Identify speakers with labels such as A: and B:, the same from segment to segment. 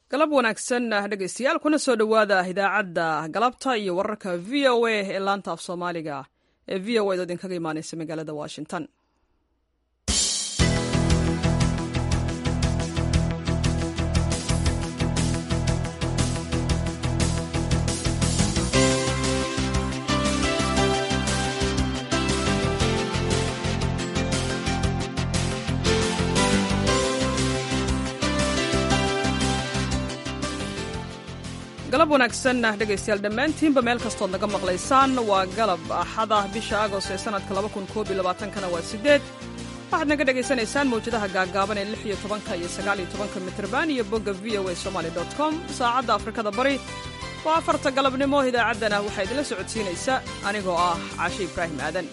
A: galab wanaagsan dhegeystayaal kuna soo dhowaada idaacadda galabta iyo wararka v o a ee laanta af soomaaliga ee v o a do idinkaga imaaneysa magaalada washington galab wanaagsan dhegaystayaal dhammaantiinba meel kastood naga maqlaysaan waa galab axada bisha agost ee sanadka kana waa sideed waxaad naga dhegaysanaysaan mawjadaha gaagaaban ee lix iyo tobanka iyo sagaal iyo tobanka mitrban iyo bogga v o a somaly com saacadda afrikada bari waa afarta galabnimo idaacaddana waxaa idinla socodsiinaysa anigoo ah caashe ibraahim aadan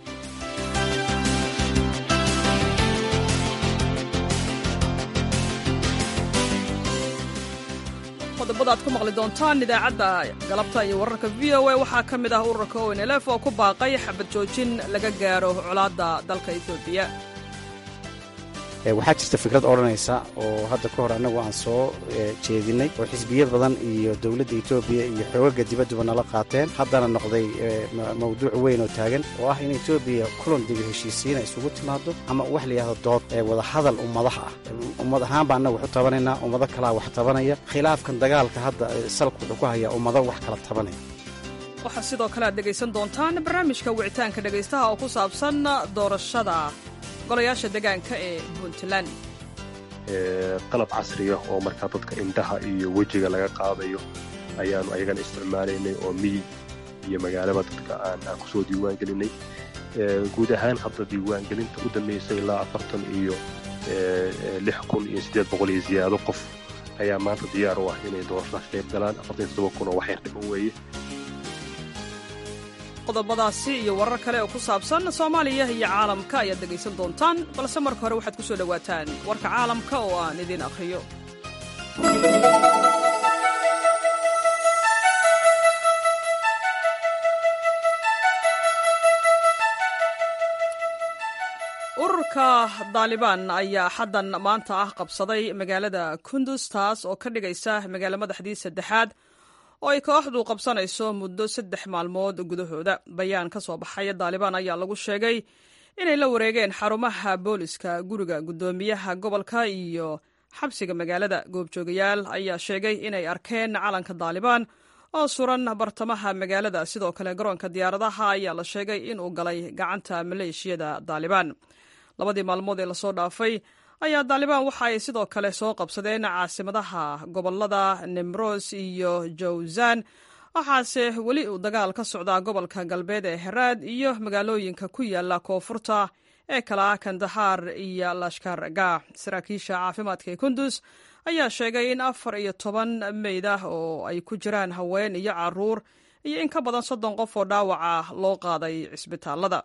A: qodobada ad ku maqli doontaan idaacadda galabta iyo wararka v o a waxaa ka mid ah ururka onlf oo ku baaqay xabad joojin laga gaaro colaadda dalka etoobiya
B: waxaa jirta fikrad odhanaysa oo hadda ka hor annagu aan soo jeedinay oo xisbiyo badan iyo dowladda etoobiya iyo xoogaga dibadduba nala qaateen haddana noqday mawduuc weyn oo taagan oo ah in etoobiya kulan dibi heshiisiina isugu timaado ama wax la yidhahdo dood ee wadahadal ummadaha ah ummad ahaan baa annaga waxu tabanaynaa ummado kalaa wax tabanaya khilaafkan dagaalka hadda salku wuxuu ku hayaa ummado wax kala tabanaya
A: waxaa sidoo kale aad dhegaysan doontaan barnaamijka wicitaanka dhegaystaha oo ku saabsan doorashada golayaasha degaanka ee puntland
C: qalab casriya oo markaa dadka indhaha iyo wejiga laga qaadayo ayaanu ayagana isticmaalaynay oo miyi iyo magaalaba dadka aan aan kusoo diiwaangelinay guud ahaan hadda diiwaangelinta u dambaysay ilaa afartan iyo lix kun iyo siddeed boqol iyo ziyaado qof ayaa maanta diyaar u ah inay doorashadaas qayb galaan afartan iyo toddoba kun oo waxyar dhiman weeye
A: qodobadaasi iyo warar kale oo ku saabsan soomaaliya iyo caalamka ayaad dhegaysan doontaan balse marka hore waxaad ku soo dhowaataan warka caalamka oo aan idiin akhriyo ururka daalibaan ayaa xaddan maanta ah qabsaday magaalada kundus taas oo ka dhigaysa magaalo madaxdii saddexaad oo ay kooxdu qabsanayso muddo saddex maalmood gudahooda bayaan ka soo baxay daalibaan ayaa lagu sheegay inay la wareegeen xarumaha booliska guriga guddoomiyaha gobolka iyo xabsiga magaalada goobjoogayaal ayaa sheegay inay arkeen calanka daalibaan oo suran bartamaha magaalada sidoo kale garoonka diyaaradaha ayaa la sheegay inuu galay gacanta maleeshiyada daalibaan labadii maalmood ee lasoo dhaafay ayaa daalibaan waxa ay sidoo kale soo qabsadeen caasimadaha gobolada nimros iyo jawzan waxaase weli uu dagaal ka socdaa gobolka galbeed ee heraad iyo magaalooyinka ku yaala koonfurta ee kala ah kandahaar iyo lashkar gaax saraakiisha caafimaadka ee kundus ayaa sheegay in afar iyo toban meyd ah oo ay ku jiraan haween iyo caruur iyo in ka badan soddon qof oo dhaawaca loo qaaday cisbitaalada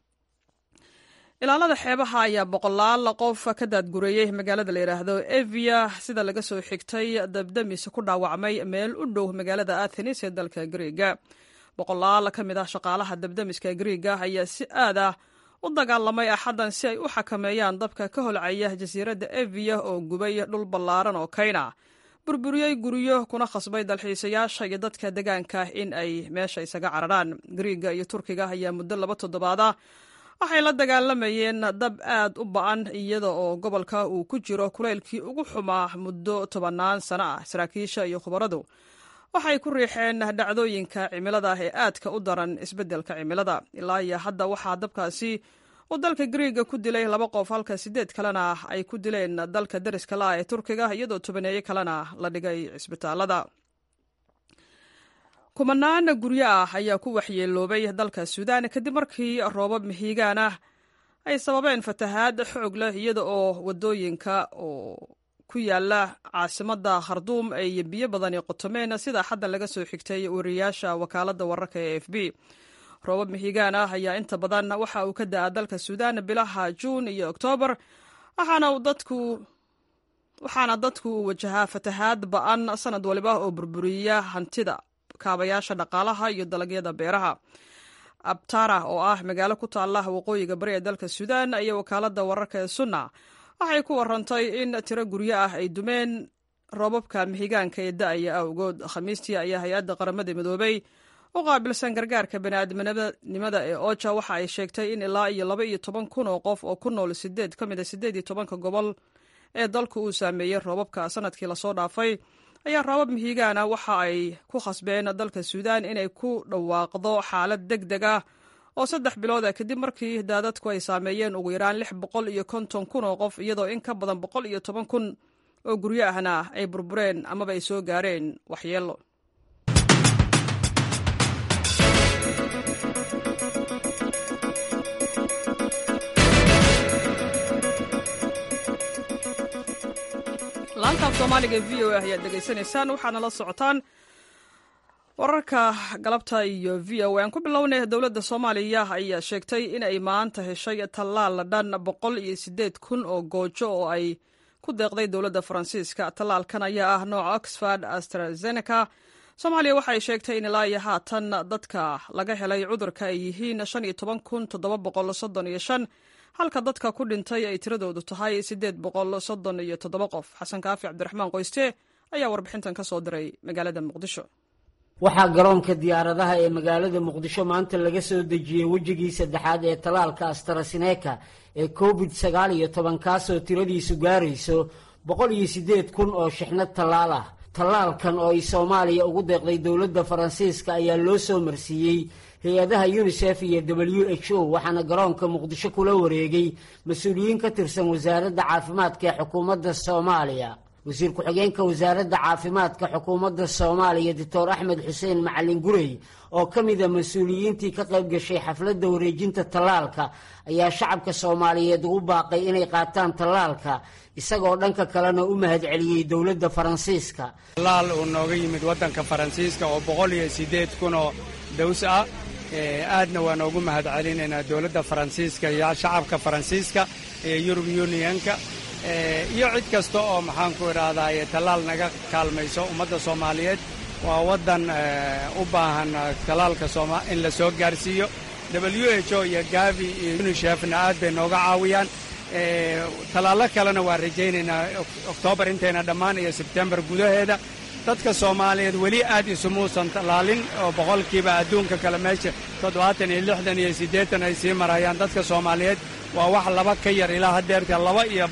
A: ilaalada xeebaha ayaa boqolaal qof ka daadgureeyey magaalada la yidhaahdo evia sida laga soo xigtay dabdamis ku dhaawacmay meel u dhow magaalada athenis ee dalka griiga boqolaal ka mid ah shaqaalaha dabdamiska griiga ayaa si aad ah u dagaalamay axaddan si ay u xakameeyaan dabka ka holcaya jasiiradda evia oo gubay dhul ballaaran oo kayna burburiyey guryo kuna khasbay dalxiisayaasha iyo dadka degaanka in ay meesha isaga cararaan griiga iyo turkiga ayaa muddo laba toddobaada waxay la dagaalamayeen dab aad u ba-an iyada oo gobolka uu ku jiro kulaylkii ugu xumaa muddo tobannaan sano ah saraakiisha iyo khubaradu waxay ku riixeen dhacdooyinka cimilada ee aadka u daran isbeddelka cimilada ilaa iyo hadda waxaa dabkaasi uu dalka griiga ku dilay laba qof halka siddeed kalena ay ku dileen dalka dariska la ah ee turkiga iyadoo tobaneeye kalena la dhigay cisbitaalada kumanaan guryo ah ayaa ku waxyeeloobay dalka suudaan kadib markii roobab mihiigaan ah ay sababeen fatahaad xoog leh iyada oo wadooyinka oo ku yaala caasimadda kharduum ay biyo badani qotomeen sida xaddan laga soo xigtay wariyaasha wakaaladda wararka ee f b roobab mihiigaan ah ayaa inta badan waxa uu ka da-a dalka suudaan bilaha juun iyo oktoobar waxaana dadku waxaana dadku uu wajahaa fatahaad ba-an sanad waliba oo burburiya hantida kaabayaasha dhaqaalaha iyo dalagyada beeraha abtara oo ah magaalo ku taalla waqooyiga bari ee dalka suudaan iyo wakaaladda wararka ee sunna waxay ku warantay in tiro guryo ah ay dumeen roobabka mihigaanka ee da-aya awgood khamiistii ayaa hay-adda qaramada midoobay u qaabilsan gargaarka baniaadminimada ee oja waxa ay sheegtay in ilaa iyo laba iyo toban kun oo qof oo ku nool sideed ka mid a sideed iyo tobanka gobol ee dalku uu saameeyey roobabka sanadkii lasoo dhaafay ayaa roobab mihigaana waxa ay ku khasbeen dalka suudaan inay ku dhawaaqdo xaalad deg deg ah oo saddex bilood ah kadib markii daadadku ay saameeyeen ugu yaraan lix boqol iyo konton kun oo qof iyadoo in ka badan boqol iyo toban kun oo guryo ahna ay burbureen amaba ay soo gaareen waxyeello laantaaf soomaaliga v o a ayaad dhegaysanaysaan waxaana la socotaan wararka galabta iyo v o aan ku bilownay dowladda soomaaliya ayaa sheegtay in ay maanta heshay tallaal dhan boqol iyo sideed kun oo goojo oo ay ku deeqday dowladda faransiiska tallaalkan ayaa ah nooca oxford astrazeneca soomaaliya waxay sheegtay in ilaa iyo haatan dadka laga helay cudurka ay yihiin shan iyo toban kun toddoba boqol soddon iyo shan halka dadka ku dhintay ay tiradoodu tahay siddeed boqol soddon iyo toddoba qof xasan kaafi cabdiraxmaan qoyste ayaa warbixintan ka soo diray magaalada muqdisho
D: waxaa garoonka diyaaradaha ee magaalada muqdisho maanta laga soo dejiyey wejigii saddexaad ee talaalka astrasineka ee covid sagaal iyo toban kaasoo tiradiisu gaarayso boqol iyo siddeed kun oo shixnad tallaal ah tallaalkan oo ay soomaaliya ugu deeqday dowladda faransiiska ayaa loo soo marsiiyey hay-adaha unisef iyo w h o waxaana garoonka muqdisho kula wareegay mas-uuliyiin ka tirsan wasaaradda caafimaadka ee xukuumadda soomaaliya wasiir ku-xigeenka wasaaradda caafimaadka xukuumadda soomaaliya doctor axmed xuseen macalin gurey oo ka mida mas-uuliyiintii ka qayb gashay xafladda wareejinta tallaalka ayaa shacabka soomaaliyeed ugu baaqay inay qaataan tallaalka isagoo dhanka kalena u mahadceliyey dowladda faransiiska
E: tallaal uu nooga yimid waddanka faransiiska oo boqol iyo siddeed kun oo daws ah aadna waa noogu mahad celinaynaa dowladda faransiiska iyo shacabka faransiiska ee yurub unionka iyo cid kasta oo maxaanku idhaahdaye tallaal naga kaalmayso ummadda soomaaliyeed waa waddan u baahan tallaalka in la soo gaarsiiyo w h o iyo gavi iyo unishefna aad bay nooga caawiyaan tallaallo kalena waan rajaynaynaa oktoobar intayna dhammaan iyo sebtembar gudaheeda dadka soomaaliyeed weli aad isumuusan tallaalin oo boqolkiiba adduunka kale meesha toddobaatan iyo lixdan iyo siddeetan ay sii marayaan dadka soomaaliyeed waa wax laba ka yar ilaa haddeerta laba iyo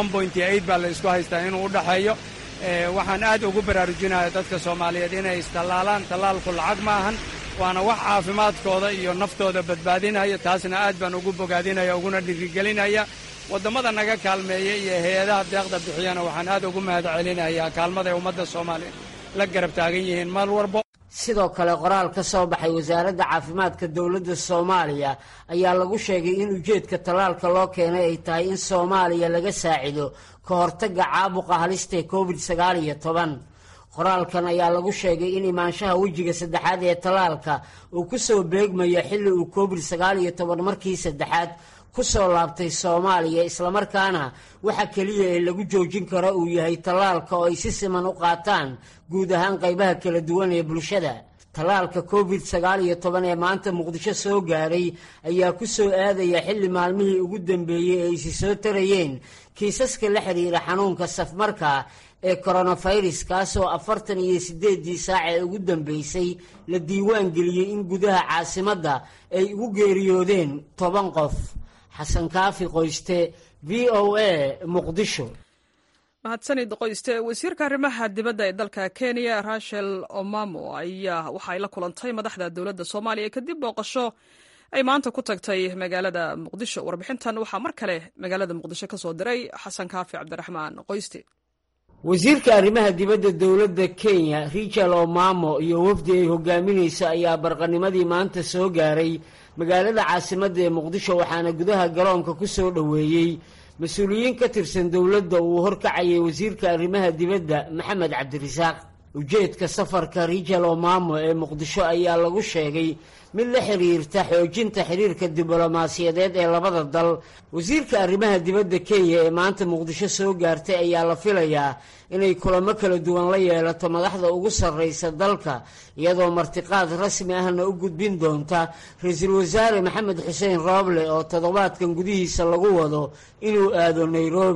E: baa la isku haystaa inuu u dhaxeeyo waxaan aad ugu baraarujinaya dadka soomaaliyeed inay istallaalaan tallaalku lacag ma ahan waana wax caafimaadkooda iyo naftooda badbaadinaya taasna aad baan ugu bogaadinaya uguna dhirigelinaya wadammada naga kaalmeeya iyo hay-adaha deeqda bixiyana waxaan aad ugu mahad celinayaa kaalmaday ummadda soomaaliya la garab taagan yihiin mar walbo
D: sidoo kale qoraal ka soo baxay wasaaradda caafimaadka dowladda soomaaliya ayaa lagu sheegay in ujeedka tallaalka loo keenay ay tahay in soomaaliya laga saacido ka hortagga caabuqa halistae covid sagaal iyo toban qoraalkan ayaa lagu sheegay in imaanshaha wejiga saddexaad ee tallaalka uu ku soo beegmayo xilli uu covid sagaal iyo toban markii saddexaad ku soo laabtay soomaaliya islamarkaana waxa keliya ee lagu joojin karo uu yahay tallaalka oo ay si siman u qaataan guud ahaan qaybaha kala duwan ee bulshada tallaalka covid sagaal iyo toban ee maanta muqdisho soo gaaray ayaa ku soo aadaya xilli maalmihii ugu dambeeyey ay isi soo tarayeen kiisaska la xidhiira xanuunka safmarka ee koronafirus kaasoo afartan iyo siddeeddii saac ee ugu dambeysay la diiwaan geliyey in gudaha caasimadda ay ugu geeriyoodeen toban qof xasan kaafi qoyste v o a muqdisho
A: mahadsanid qoyste wasiirka arrimaha dibadda ee dalka kenya rachel omamo ayaa waxaay la kulantay madaxda dowladda soomaaliya kadib booqasho ay maanta ku tagtay magaalada muqdisho warbixintan waxaa mar kale magaalada muqdisho ka soo diray xasan kaafi cabdiraxmaan qoyste
D: wasiirka arrimaha dibadda dowladda kenya richard omamo iyo wafdi ay hogaaminayso ayaa barqanimadii maanta soo gaaray magaalada caasimadda ee muqdisho waxaana gudaha garoonka ku soo dhoweeyey mas-uuliyiin ka tirsan dowladda uu horkacayay wasiirka arrimaha dibadda maxamed cabdirasaaq ujeedka safarka richard omamo ee muqdisho ayaa lagu sheegay mid la xiriirta xoojinta xiriirka diblomaasiyadeed ee labada dal wasiirka arrimaha dibadda kenya ee maanta muqdisho soo gaartay ayaa la filayaa inay kulamo kala duwan la yeelato madaxda ugu sarraysa dalka iyadoo martiqaad rasmi ahna u gudbin doonta ra-iisul wasaare maxamed xuseen rooble oo toddobaadkan gudihiisa lagu wado inuu aado nairobi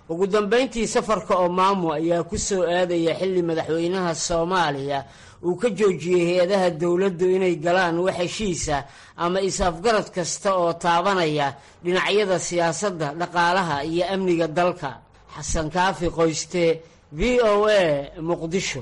D: ugu dambayntii safarka omaamu ayaa ku soo aadaya xilli madaxweynaha soomaaliya uu ka joojiyey hay-adaha dowladdu inay galaan wax heshiisa ama is-afgarad kasta oo taabanaya dhinacyada siyaasadda dhaqaalaha iyo amniga dalka xasan kaafi qoyste v o a muqdisho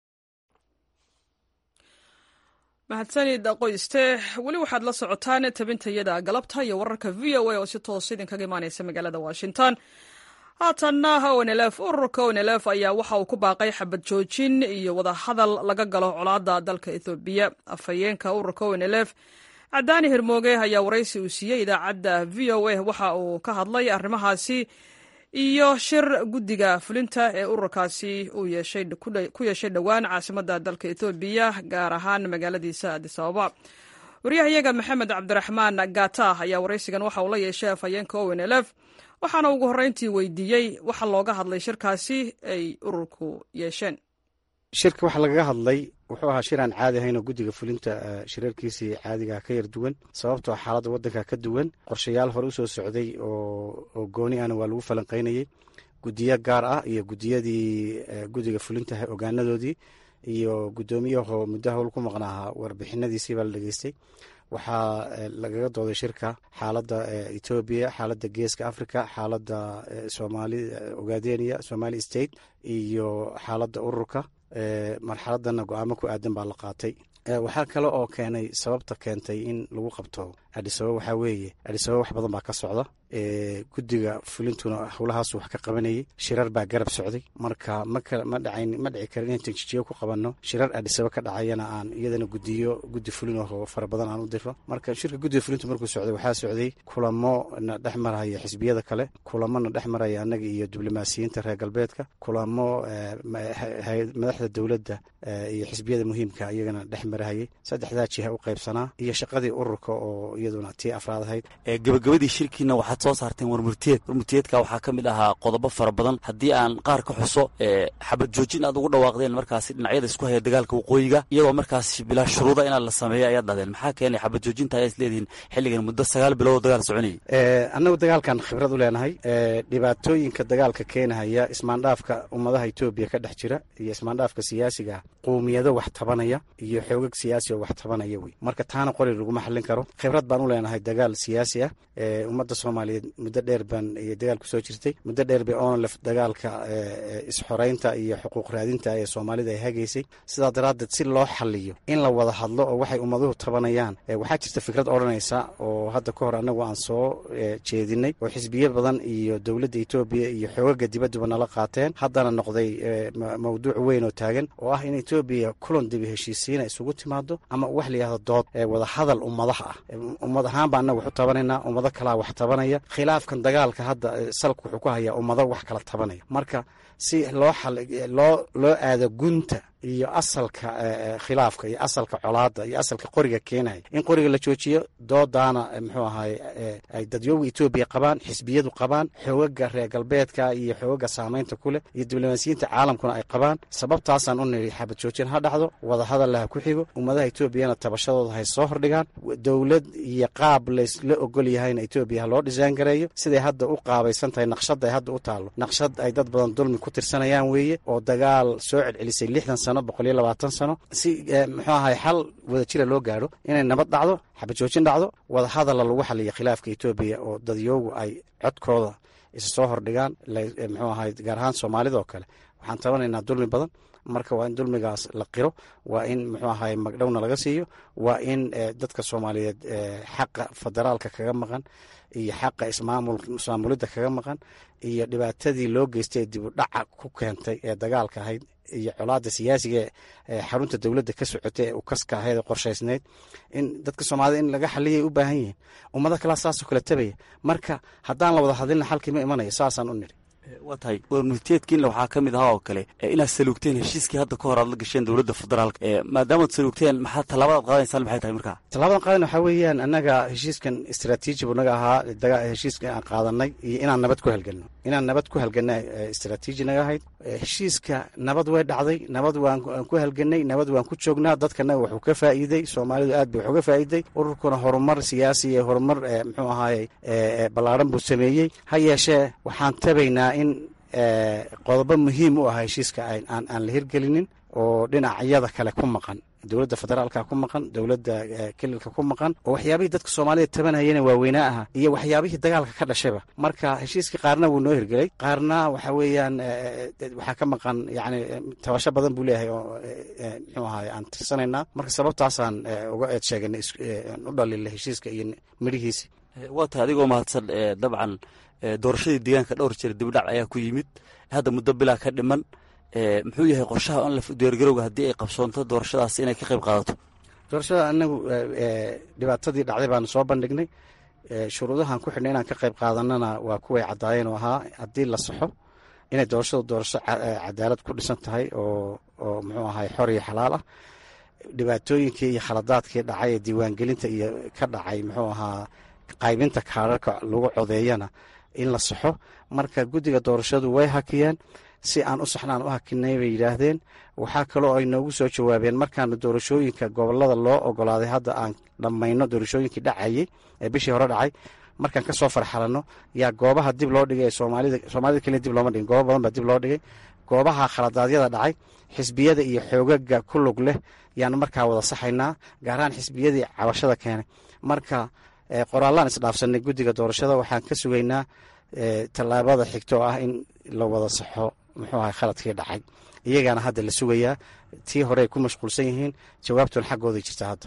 A: mahadsanid qoyste weli waxaad la socotaan tabintayada galabta iyo wararka v o a oo si toos idinkaga imaaneysa magaalada washington haatanna onlf ururka onlf ayaa waxa uu ku baaqay xabad joojin iyo wadahadal laga galo colaada dalka ethoobiya afhayeenka ururka onlf cadaani hermooge ayaa waraysi uu siiyey idaacadda v o a waxa uu ka hadlay arrimahaasi iyo shir guddiga fulinta ee ururkaasi uu ku yeeshay dhowaan caasimadda dalka ethoobiya gaar ahaan magaaladiisa adis ababa waryahayaga maxamed cabdiraxmaan gata ayaa waraysigan waxa uu la yeeshay afhayeenka onlf waxaana ugu horreyntii weydiiyey waxa looga hadlay shirkaasi ay ururku yeesheen
B: shirka waxa lagaga hadlay wuxuu ahaa shir aan caadi ahayn oo guddiga fulinta shirarkiisii caadiga ka yar duwan sababtoo xaaladda waddanka ka duwan qorshayaal hore usoo socday oo gooni ahna waa lagu falanqaynayey guddiyo gaar ah iyo guddiyadii guddiga fulinta ogaanadoodii iyo guddoomiyaho muddo howl ku maqnaaha warbixinadiisii baa la dhegeystay waxaa lagaga dooday shirka xaaladda etoobiya xaaladda geeska africa xaaladda somaali ogadenia somali state iyo xaaladda ururka marxaladana go-aamo ku aadan baa la qaatay waxaa kale oo keenay sababta keentay in lagu qabto adisababa waxaa weeye adisababa wax badan baa ka socda guddiga fulintuna howlahaasu wax ka qabanayay shirar baa garab socday marka ma dhacayn ma dhici karin inaan tanjijiyo ku qabanno shirar adisaba ka dhacayana aan iyadana gudiyo guddi fulin oo fara badan aan u diro marka shirka guddiga fulintu markuu socday waxaa socday kulamo na dhex maraya xisbiyada kale kulamo na dhex maraya annaga iyo diblomaasiyiinta reer galbeedka kulamo madaxda dowladda iyo xisbiyada muhiimka iyagana dhex marahayay saddexdaa jiha u qaybsanaa iyo shaqadii ururka oo iyaduna tii afraad ahayd
F: gabagabadii shirkiina waxaad soo saarteen warmurtiyeed warmurtiyeedka waxaa ka mid ahaa qodobo fara badan haddii aan qaar ka xuso xabad joojin aad ugu dhawaaqdeen markaasi dhinacyada isku haya dagaalka waqooyiga iyagoo markaas bilaa shuruuda inaad la sameeyo ayaad dhahdeen maxaa keenay xabad joojinta ayaa is leedihiin xilligan muddo sagaal bilood oo dagaal soconayay
B: annagu dagaalkan khibrad u leenahay dhibaatooyinka dagaalka keenahaya ismaandhaafka ummadaha etoobiya ka dhex jira iyo ismaandhaafka siyaasiga qowmiyado wax tabanaya iyo xoogag siyaasi oo wax tabanaya wey marka taana qori laguma xallin karo khibrad baan u leenahay dagaal siyaasi ah ummadda soomaaliyeed muddo dheer baan dagaal ku soo jirtay muddo dheer bay onlef dagaalka isxoreynta iyo xuquuq raadinta ee soomaalida ay hagaysay sidaa daraaddeed si loo xaliyo in la wada hadlo oo waxay ummaduhu tabanayaan waxaa jirta fikrad odhanaysa oo hadda ka hor annagu aan soo jeedinay oo xisbiyo badan iyo dowladda etoobiya iyo xoogaga dibadduba nala qaateen haddana noqday mawduuc weyn oo taagan oo ah in etoobiya kulan dibi heshiisiina isugu timaado ama wax la yihahdo dood wada hadal ummadaha ah ummad ahaan baa annaga wax u tabanaynaa ummado kalaa wax tabanaya khilaafkan dagaalka hadda salka wuxuu ku hayaa ummado wax kala tabanaya marka si loo loo loo aado gunta iyo asalka khilaafka iyo asalka colaada iyo asalka qoriga keenaya in qoriga la joojiyo doodaana muxuu ahay ay dadyooga etoobiya qabaan xisbiyadu qabaan xoogaga reer galbeedka iyo xoogaga saameynta ku leh iyo diblomaasiyiinta caalamkuna ay qabaan sababtaasaan u niri xabad joojin ha dhacdo wadahadalla ha ku xigo ummadaha etoobiyana tabashadooda hay soo hordhigaan dowlad iyo qaab laysla ogol yahayna etoobiya ha loo dhisaan gareeyo siday hadda u qaabaysan tahay naqshad ay hadda u taallo naqshad ay dad badan dulmi ku tirsanayaan weeye oo dagaal soo celcelisay lixdan sano boqol iyo labaatan sano si muxuu ahay xal wada jira loo gaadho inay nabad dhacdo xabad joojin dhacdo wada hadalla lagu xaliyo khilaafka etoobiya oo dadyoogu ay codkooda isa soo hordhigaan muxuu ahay gaar ahaan soomaalida oo kale waxaan tabanaynaa dulmi badan marka waa in dulmigaas la qiro waa in muxuu ahay magdhowna laga siiyo waa in dadka soomaaliyeed xaqa federaalka kaga maqan iyo xaqa ismaamulidda kaga maqan iyo dhibaatadii loo geystay ee dib u dhaca ku keentay ee dagaalka ahayd iyo colaada siyaasiga ee xarunta dowladda ka socotay ee ukaska ahayd ee qorshaysneyd in dadka soomaalida in laga xaliyay u baahan yihiin ummado kalea saasoo kale tabaya marka haddaan la wada hadlina xalkii ma imanayo saasaan u niri
F: waa tahay warmurteedkiinna waxaa ka mid ahaa oo kale inaad saluugteen heshiiskii hadda ka hor aad la gasheen dowladda federaalka maadaamaad saluugteen maxaa tallaabadaad qaadaysaan maxay tahay markaa
B: tallabadan qaadan waxaa weeyaan annaga heshiiskan istraatiiji buu naga ahaa heshiiska aan qaadanay iyo inaan nabad ku halgelno inaan nabad ku halgelna istraatiiji naga ahayd heshiiska nabad way dhacday nabad waan ku halgenay nabad waan ku joognaa dadkanaga waxuu ka faa'iiday soomaalidu aad bay wax uga faa'iiday ururkuna horumar siyaasi iyo horumar muxuu ahaaye ballaaran buu sameeyey ha yeeshee waxaan tabaynaa sheegaynaa in qodobo muhiim u ah heshiiska aan la hirgelinin oo dhinacyada kale ku maqan dowladda federaalka ku maqan dowladda kelilka ku maqan oo waxyaabihii dadka soomaalida tabanayana waaweynaa aha iyo waxyaabihii dagaalka ka dhashayba marka heshiiskii qaarna wuu noo hirgelay qaarna waxa weeyaan waxaa ka maqan yani tabasho badan buu leeyahay oo muxuu ahaay aan tirsanaynaa marka sababtaasaan uga eed sheeganay u dhalila heshiiska iyo midhihiisi
F: waa tahay adigoo mahadsan dabcan doorashadii deegaanka dhowr jeer dibdhac ayaa ku yimid hadda muddo bilaa ka dhiman muxuu yahay qorshaha on diyaargarowga haddii ay qabsoonto doorashadaas inay ka qayb qaadato
B: doorashada anagu dhibaatadii dhacday baanu soo bandhignay shuruudahan ku xidhnay inaan ka qayb qaadanana waa kuway caddaayeen oo ahaa haddii la saxo inay doorashadu doorasho cadaalad ku dhisan tahay oo oo muxuu ahay xor iyo xalaal ah dhibaatooyinkii iyo khaladaadkii dhacay ee diiwaangelinta iyo ka dhacay muxuu ahaa qaybinta kaararka lagu codeeyana in la saxo marka guddiga doorashadu way hakiyeen si aan u saxnaan u hakinay bay yidhaahdeen waxaa kaloo ay noogu soo jawaabeen markaanu doorashooyinka gobolada loo ogolaaday hadda aan dhammayno doorashooyinkii dhacayey ee bishii hore dhacay markaan kasoo farxalanno yaa goobaha dib loo dhigay soomaalida soomaalida keliya dib looma dhigin goobo badan baa dib loo dhigay goobaha khaladaadyada dhacay xisbiyada iyo xoogaga ku lug leh yaanu markaa wada saxaynaa gaar ahaan xisbiyadii cabashada keenay marka qoraallaan isdhaafsanay guddiga doorashada waxaan ka sugaynaa tallaabada xigto oo ah in la wada saxo muxuu ahay khaladkii dhacay iyagaana hadda la sugayaa tii hore ay ku mashquulsan yihiin jawaabtuna xaggooday jirta hadda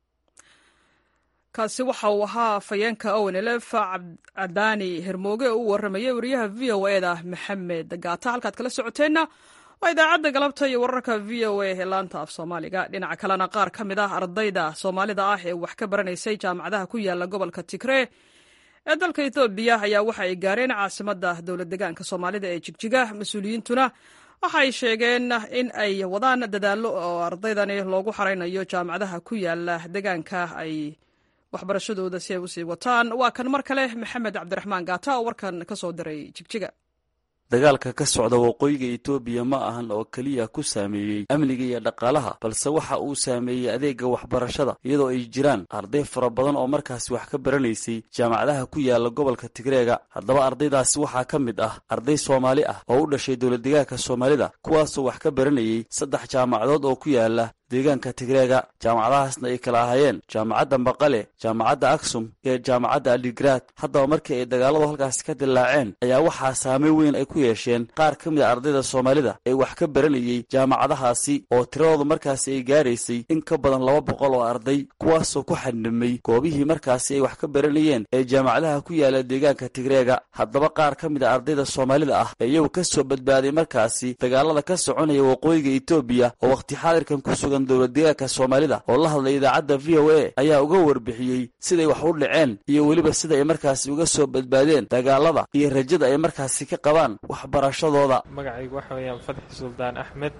A: kaasi waxa uu ahaa fayeenka ownelef cadaani hermooge oo u warramayay wariyaha v o e da maxamed gaata halkaad kala socoteenna waa idaacadda galabta iyo wararka v o a ee laanta af soomaaliga dhinaca kalena qaar ka mid ah ardayda soomaalida ah ee wax ka baranaysay jaamacadaha ku yaala gobolka tigree ee dalka ethoobiya ayaa waxa ay gaareen caasimadda dowlad degaanka soomaalida ee jigjiga mas-uuliyiintuna waxa ay sheegeen in ay wadaan dadaallo oo ardaydani loogu xaraynayo jaamacadaha ku yaala degaanka ay waxbarashadooda si ay usii wataan waa kan mar kale maxamed cabdiraxmaan gaata oo warkan ka soo diray jigjiga
F: dagaalka ka socda waqooyiga etoobiya ma ahan oo keliya ku saameeyey amniga iyo dhaqaalaha balse waxa uu saameeyey adeega waxbarashada iyadoo ay jiraan arday fara badan oo markaasi wax ka baranaysay jaamacadaha ku yaala gobolka tigreega haddaba ardaydaasi waxaa ka mid ah arday soomaali ah oo u dhashay dowladdegaanka soomaalida kuwaasoo wax ka baranayay saddex jaamacadood oo ku yaala deegaanka tigreega jaamacadahaasna ay kala ahaayeen jaamacadda maqale jaamacadda aksum iyo jaamacadda aligraad haddaba markii ay dagaaladu halkaasi ka dillaaceen ayaa waxaa saameyn weyn ay ku yeesheen qaar ka mid a ardayda soomaalida ee wax ka baranayay jaamacadahaasi oo tiradoodu markaasi ay gaaraysay in ka badan laba boqol oo arday kuwaasoo ku xadhimay goobihii markaasi ay wax ka baranayeen ee jaamacadaha ku yaala deegaanka tigreega haddaba qaar ka mid a ardayda soomaalida ah ee iyagu ka soo badbaaday markaasi dagaalada ka soconaya waqooyiga etoobiya oo wakhti xaadirkan ku sugan dowladdegaanka soomaalida oo la hadlay idaacadda v o a ayaa uga warbixiyey siday wax u dhaceen iyo weliba sida ay markaasi uga soo badbaadeen dagaalada iyo rajada ay markaasi ka qabaan waxbarashadooda
G: magacaygu waxa weeyaan fadxi suldaan axmed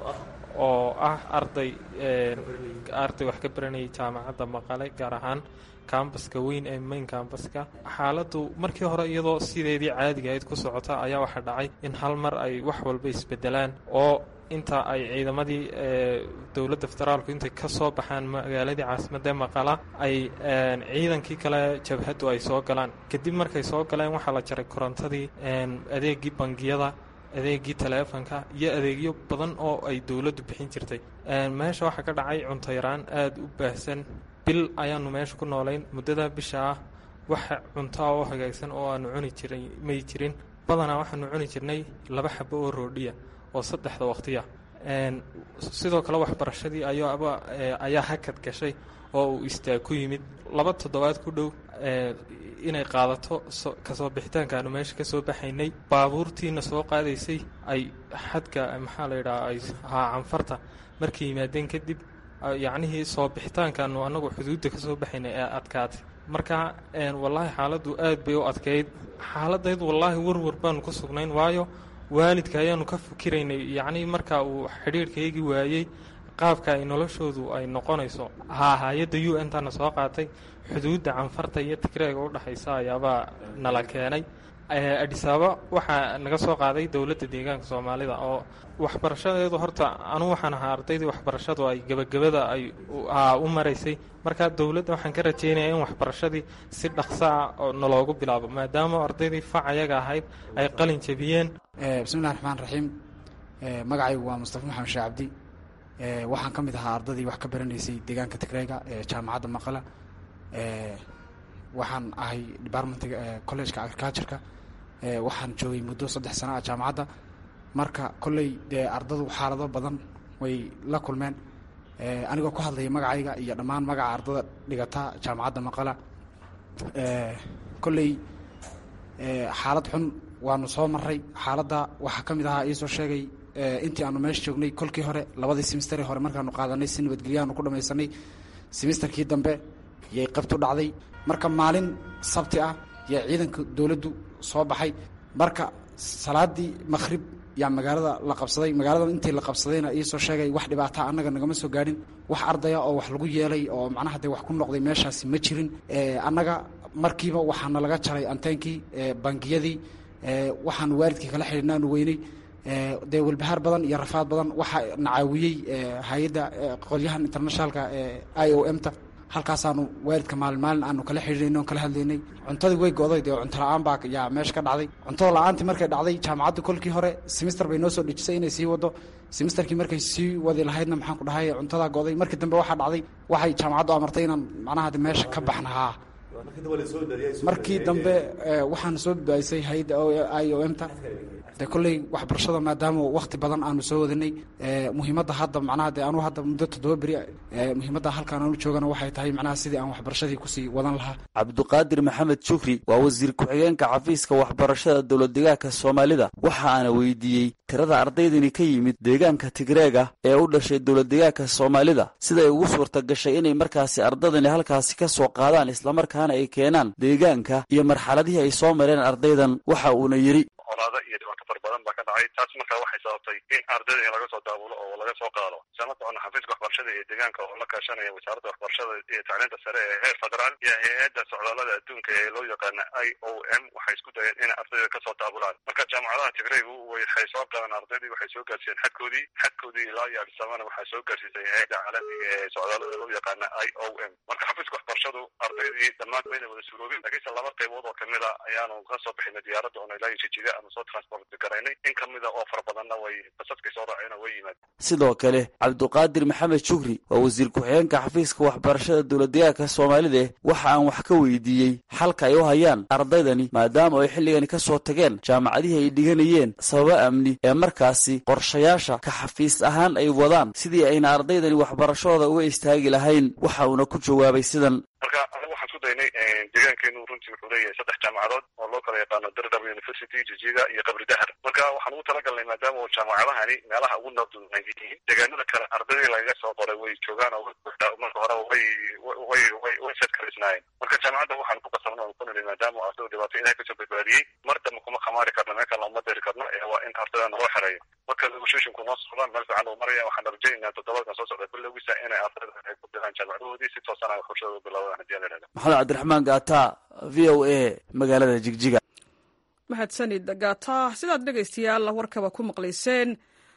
G: oo ah arday arday wax ka baranayay jaamacadda maqale gaar ahaan kambaska weyn ee main kambaska xaaladdu markii hore iyadoo sideedii caadiga ayd ku socota ayaa waxaa dhacay in hal mar ay wax walba isbedelaan oo inta ay ciidamadii dowladda federaalku intay ka soo baxaan magaaladii caasimadda maqala ay ciidankii kale jabhaddu ay soo galaan kadib markay soo galeen waxaa la jaray korontadii adeegii bangiyada adeegii taleefonka iyo adeegyo badan oo ay dowladdu bixin jirtay meesha waxaa ka dhacay cunto yaraan aada u baahsan bil ayaanu meesha ku noolayn muddada bisha ah waxa cuntoa oo hagaagsan oo aanu cuni jiray may jirin badanaa waxaanu cuni jirnay laba xabo oo roodhiya oo saddexda waqtiya sidoo kale waxbarashadii ayaaba ayaa hakad gashay oo uu istaag ku yimid laba toddobaad ku dhow inay qaadato kasoo bixitaankaanu meesha ka soo baxaynay baabuurtiina soo qaadaysay ay xadka maxaa la yidhaha ay haa canfarta markay yimaadeen kadib yacnihii soo bixitaankaanu annagu xuduudda ka soo baxaynay ee adkaatay marka wallaahi xaaladdu aad bay u adkayd xaaladaydu wallaahi warwar baanu ku sugnayn waayo waalidka ayaanu ka fikiraynay yacnii marka uu xidhiirhkaygii waayey qaabka ay noloshoodu ay noqonayso haa hay-adda u n tana soo qaatay xuduudda canfarta iyo tigreega u dhexaysa ayaabaa nala keenay adhisaaba waxaa naga soo qaaday dowladda deegaanka soomaalida oo waxbarashadeedu horta anugu waxaan ahaa ardaydii waxbarashadu ay gebagabada ay u maraysay marka dowladda waxaan ka rajeynaya in waxbarashadii si dhaqso ah oo naloogu bilaabo maadaama ardaydii fac ayaga ahayd ay qalin jebiyeen
H: bismillahi raxmaan raxiim magacaygu waa mustafa maxamed sheeh cabdi waxaan ka mid ahaa ardadii wax ka baranaysay deegaanka tigreyga ee jaamacadda maqala waxaan ahay departmentiga collegeka agricultureka waxaan joogay muddo saddex sano ah jaamacadda marka kolley dee ardadu xaalado badan way la kulmeen anigoo ku hadlaya magacayga iyo dhammaan magaca ardada dhigata jaamacadda maqala kolley xaalad xun waanu soo maray xaaladda waxaa ka mid ahaa iisoo sheegay intii aanu meesha joognay kolkii hore labadii semisteri hore markaanu qaadanay si nabadgelyaanu ku dhamaysanay semesterkii dambe yay qabtu dhacday marka maalin sabti ah yaa ciidanka dowladdu soo baxay marka salaadii makhrib yaa magaalada la qabsaday magaalada intii la qabsadayna iisoo sheegay wax dhibaata annaga nagama soo gaadhin wax ardaya oo wax lagu yeelay oo macnaha dee wax ku noqday meeshaasi ma jirin annaga markiiba waxaana laga jaray anteenkii bangiyadii waxaanu waalidkii kala xidhiidhnaanu weynay dee walbahaar badan iyo rafaad badan waxaa nacaawiyey hay-adda qolyahan internationalka i o m ta halkaasaanu waalidka maalin maalin aanu kala xidhiidnay on kala hadlaynay cuntadii way go'day dee cunto la-aan baa yaa meesha ka dhacday cuntada la-aantii markay dhacday jaamacaddu kolkii hore semister bay noo soo dhejisay inay sii wado semisterkii markay sii wadi lahaydna maxaan ku dhahay cuntadaa go'day markii dambe waxaa dhacday waxay jaamacaddu amartay inaan macnaha meesha ka baxnahaa markii dambe waxaana soo badbaadisay hay-adda i o m ta de kolley waxbarashada maadaama wakti badan aanu soo wadanay muhiimadda hadda macnaha de anuu hadda muddo toddoba beri muhiimadda halkaan aanu joogana waxay tahay macnaha sidii aan waxbarashadii kusii wadan lahaa
F: cabduqaadir maxamed shukri waa wasiir ku-xigeenka xafiiska waxbarashada dowlad deegaanka soomaalida waxa aana weydiiyey tirada ardaydani ka yimid deegaanka tigreega ee u dhashay dowlad deegaanka soomaalida siday ugu suurta gashay inay markaasi ardadani halkaasi ka soo qaadaan islamarkaana ay keenaan deegaanka iyo marxaladihii ay soo mareen ardaydan waxa uuna yidhi
I: colaado iyo dhibaato fara badan baa ka dhacay taas markaa waxay sababtay in ardayda in laga soo daabulo oo laga soo qaado isla socona xafiiska waxbarashada iyo deegaanka oo la kaashanaya wasaaradda waxbarashada iyo tacliinta sare ee heer federaal iyo hay-adda socdaalada adduunka ee loo yaqaana i o m waxay isku dayeen in ardayda kasoo daabulaan marka jaamacadaha tigreygu waxay soo qaadeen ardaydii waxay soo gaarsiiyeen xadkoodii xadkoodii ilaa iyo adisabana waxaa soo gaarsiisay hay-adda caalamiga ee socdaalada loo yaqaana i o m marka xafiiska waxbarashadu ardaydii dhammaan mayna wada suuroobin laakiinse laba qaybood oo kamid a ayaanu ka soo bixinay diyaaradda oona ilaa iyo jijiga ama soo transport garaynay in kamida oo fara badanna way basaskay soo raaceen way yimaadeen
F: sidoo kale cabduqaadir maxamed shukri waa wasiir ku-xigeenka xafiiska waxbarashada dowladdeegaanka soomaalida waxa aan wax ka weydiiyey xalka ay u hayaan ardaydani maadaama ay xilligani ka soo tageen jaamacadihii ay dhiganayeen sababo amni ee markaasi qorshayaasha ka xafiis ahaan ay wadaan sidii ayna ardaydani waxbarashadooda uga istaagi lahayn waxa uuna ku jawaabay sidan
I: marka anigu waxaan isku daynay deegaankeenu runtii wuxuu leeyahay saddex jaamacadood oo loo kala yaqaano dardab university jijiga iyo qabri dahar marka waxaan ugu talagalnay maadaama jaamacadahani meelaha ugu nabdunan yihiin deegaanada kale ardaydii lagaga soo qoray way joogaan oo marka hore way way way way sadkaraysnaayeen marka jaamacadda waxaan ku qasabna oo ku nili maadaama ardayda dhibaato ilahay kasoo badbaadiyey mar dambe kuma khamaari karno meel kale uma diri karno ee waa in ardayda naloo xereeyo marka negotiationku noo socdaan meel fiican uu maraya waxaan rajaynaynaa toddobaadkan soo socda bilowgiisa inay ardayda ay ku diraan jaamacadahoodii si toosan ay waxbarashada u bilaabaan haddii aan idhahda
F: maxamed cabdiraxmaan gaata v o a magaalada jigjiga
A: mahadsanid gaata sidaad dhegaystayaal warkaba ku maqlayseen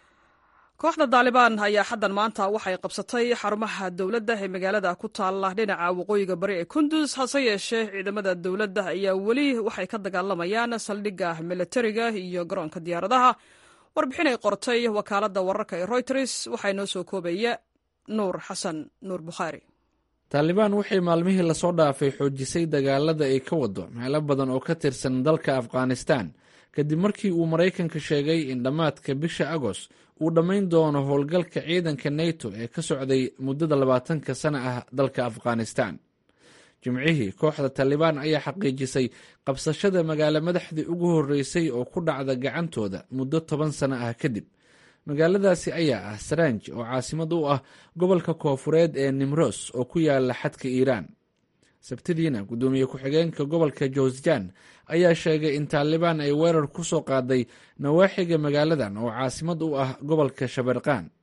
A: kooxda daalibaan ayaa xaddan maanta waxay qabsatay xarumaha dowladda ee magaalada ku taalla dhinaca waqooyiga bari ee kundus hase yeeshee ciidamada dowladda ayaa weli waxay ka dagaalamayaan saldhigga milatariga iyo garoonka diyaaradaha warbixin ay qortay wakaaladda wararka ee royters waxaa inoo soo koobaya nuur xasan nuur bukhaari
J: taalibaan waxay maalmihii lasoo dhaafay xoojisay dagaalada ay ka wado meelo badan oo ka tirsan dalka afghanistan kadib markii uu maraykanka sheegay in dhammaadka bisha agost uu dhammayn doono howlgalka ciidanka neto ee ka socday muddada labaatanka sana ah dalka afghanistan jimcihii kooxda taalibaan ayaa xaqiijisay qabsashada magaalo madaxdii ugu horreysay oo ku dhacda gacantooda muddo toban sano ah kadib magaaladaasi ayaa ah saranj oo caasimad u ah gobolka koofureed ee nimros oo ku yaala xadka iiraan sabtidiina guddoomiye ku-xigeenka gobolka jowsjan ayaa sheegay in taalibaan ay weerar ku soo qaaday nawaaxiga magaaladan oo caasimad u ah gobolka shabeerqaan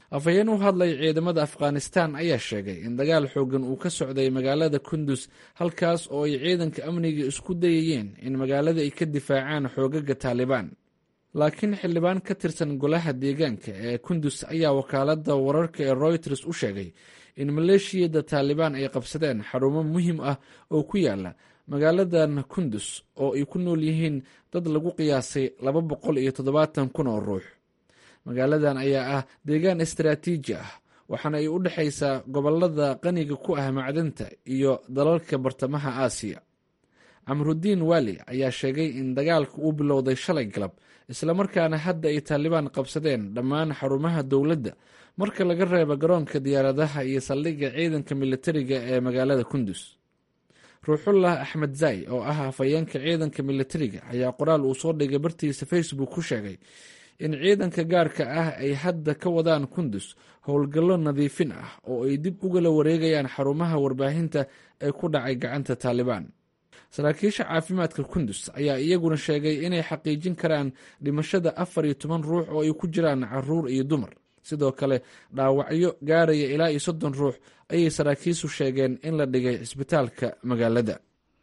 J: afhayeen u hadlay ciidamada afghanistan ayaa sheegay in dagaal xoogan uu ka socday magaalada kundus halkaas oo ay ciidanka amniga isku dayayeen in magaalada ay ka difaacaan xoogaga taalibaan laakiin xildhibaan ka tirsan golaha deegaanka ee kundus ayaa wakaalada wararka ee royters u sheegay in maleeshiyada taalibaan ay qabsadeen xarumo muhiim ah oo ku yaala magaaladan kundus oo ay ku nool yihiin dad lagu qiyaasay laba boqol iyo toddobaatan kun oo ruux magaaladan ayaa ah deegaan istaraatiiji ah waxaana ay u dhexaysaa gobolada qaniga ku ah macdanta iyo dalalka bartamaha aasiya camrudiin waali ayaa sheegay in dagaalka uu bilowday shalay galab islamarkaana hadda ay taalibaan qabsadeen dhammaan xarumaha dowladda marka laga reebo garoonka diyaaradaha iyo saldhigga ciidanka militariga ee magaalada kundus ruuxullah axmed zay oo ah afhayeenka ciidanka militariga ayaa qoraal uu soo dhigay bartiisa facebook ku sheegay in ciidanka gaarka ah ay hadda ka wadaan kundus howlgallo nadiifin ah oo ay dib ugala wareegayaan xarumaha warbaahinta ee ku dhacay gacanta taalibaan saraakiisha caafimaadka kundus ayaa iyaguna sheegay inay xaqiijin karaan dhimashada afar iyo toban ruux oo ay ku jiraan caruur iyo dumar sidoo kale dhaawacyo gaaraya ilaa iyo soddon ruux ayay saraakiisu sheegeen in la dhigay cisbitaalka magaalada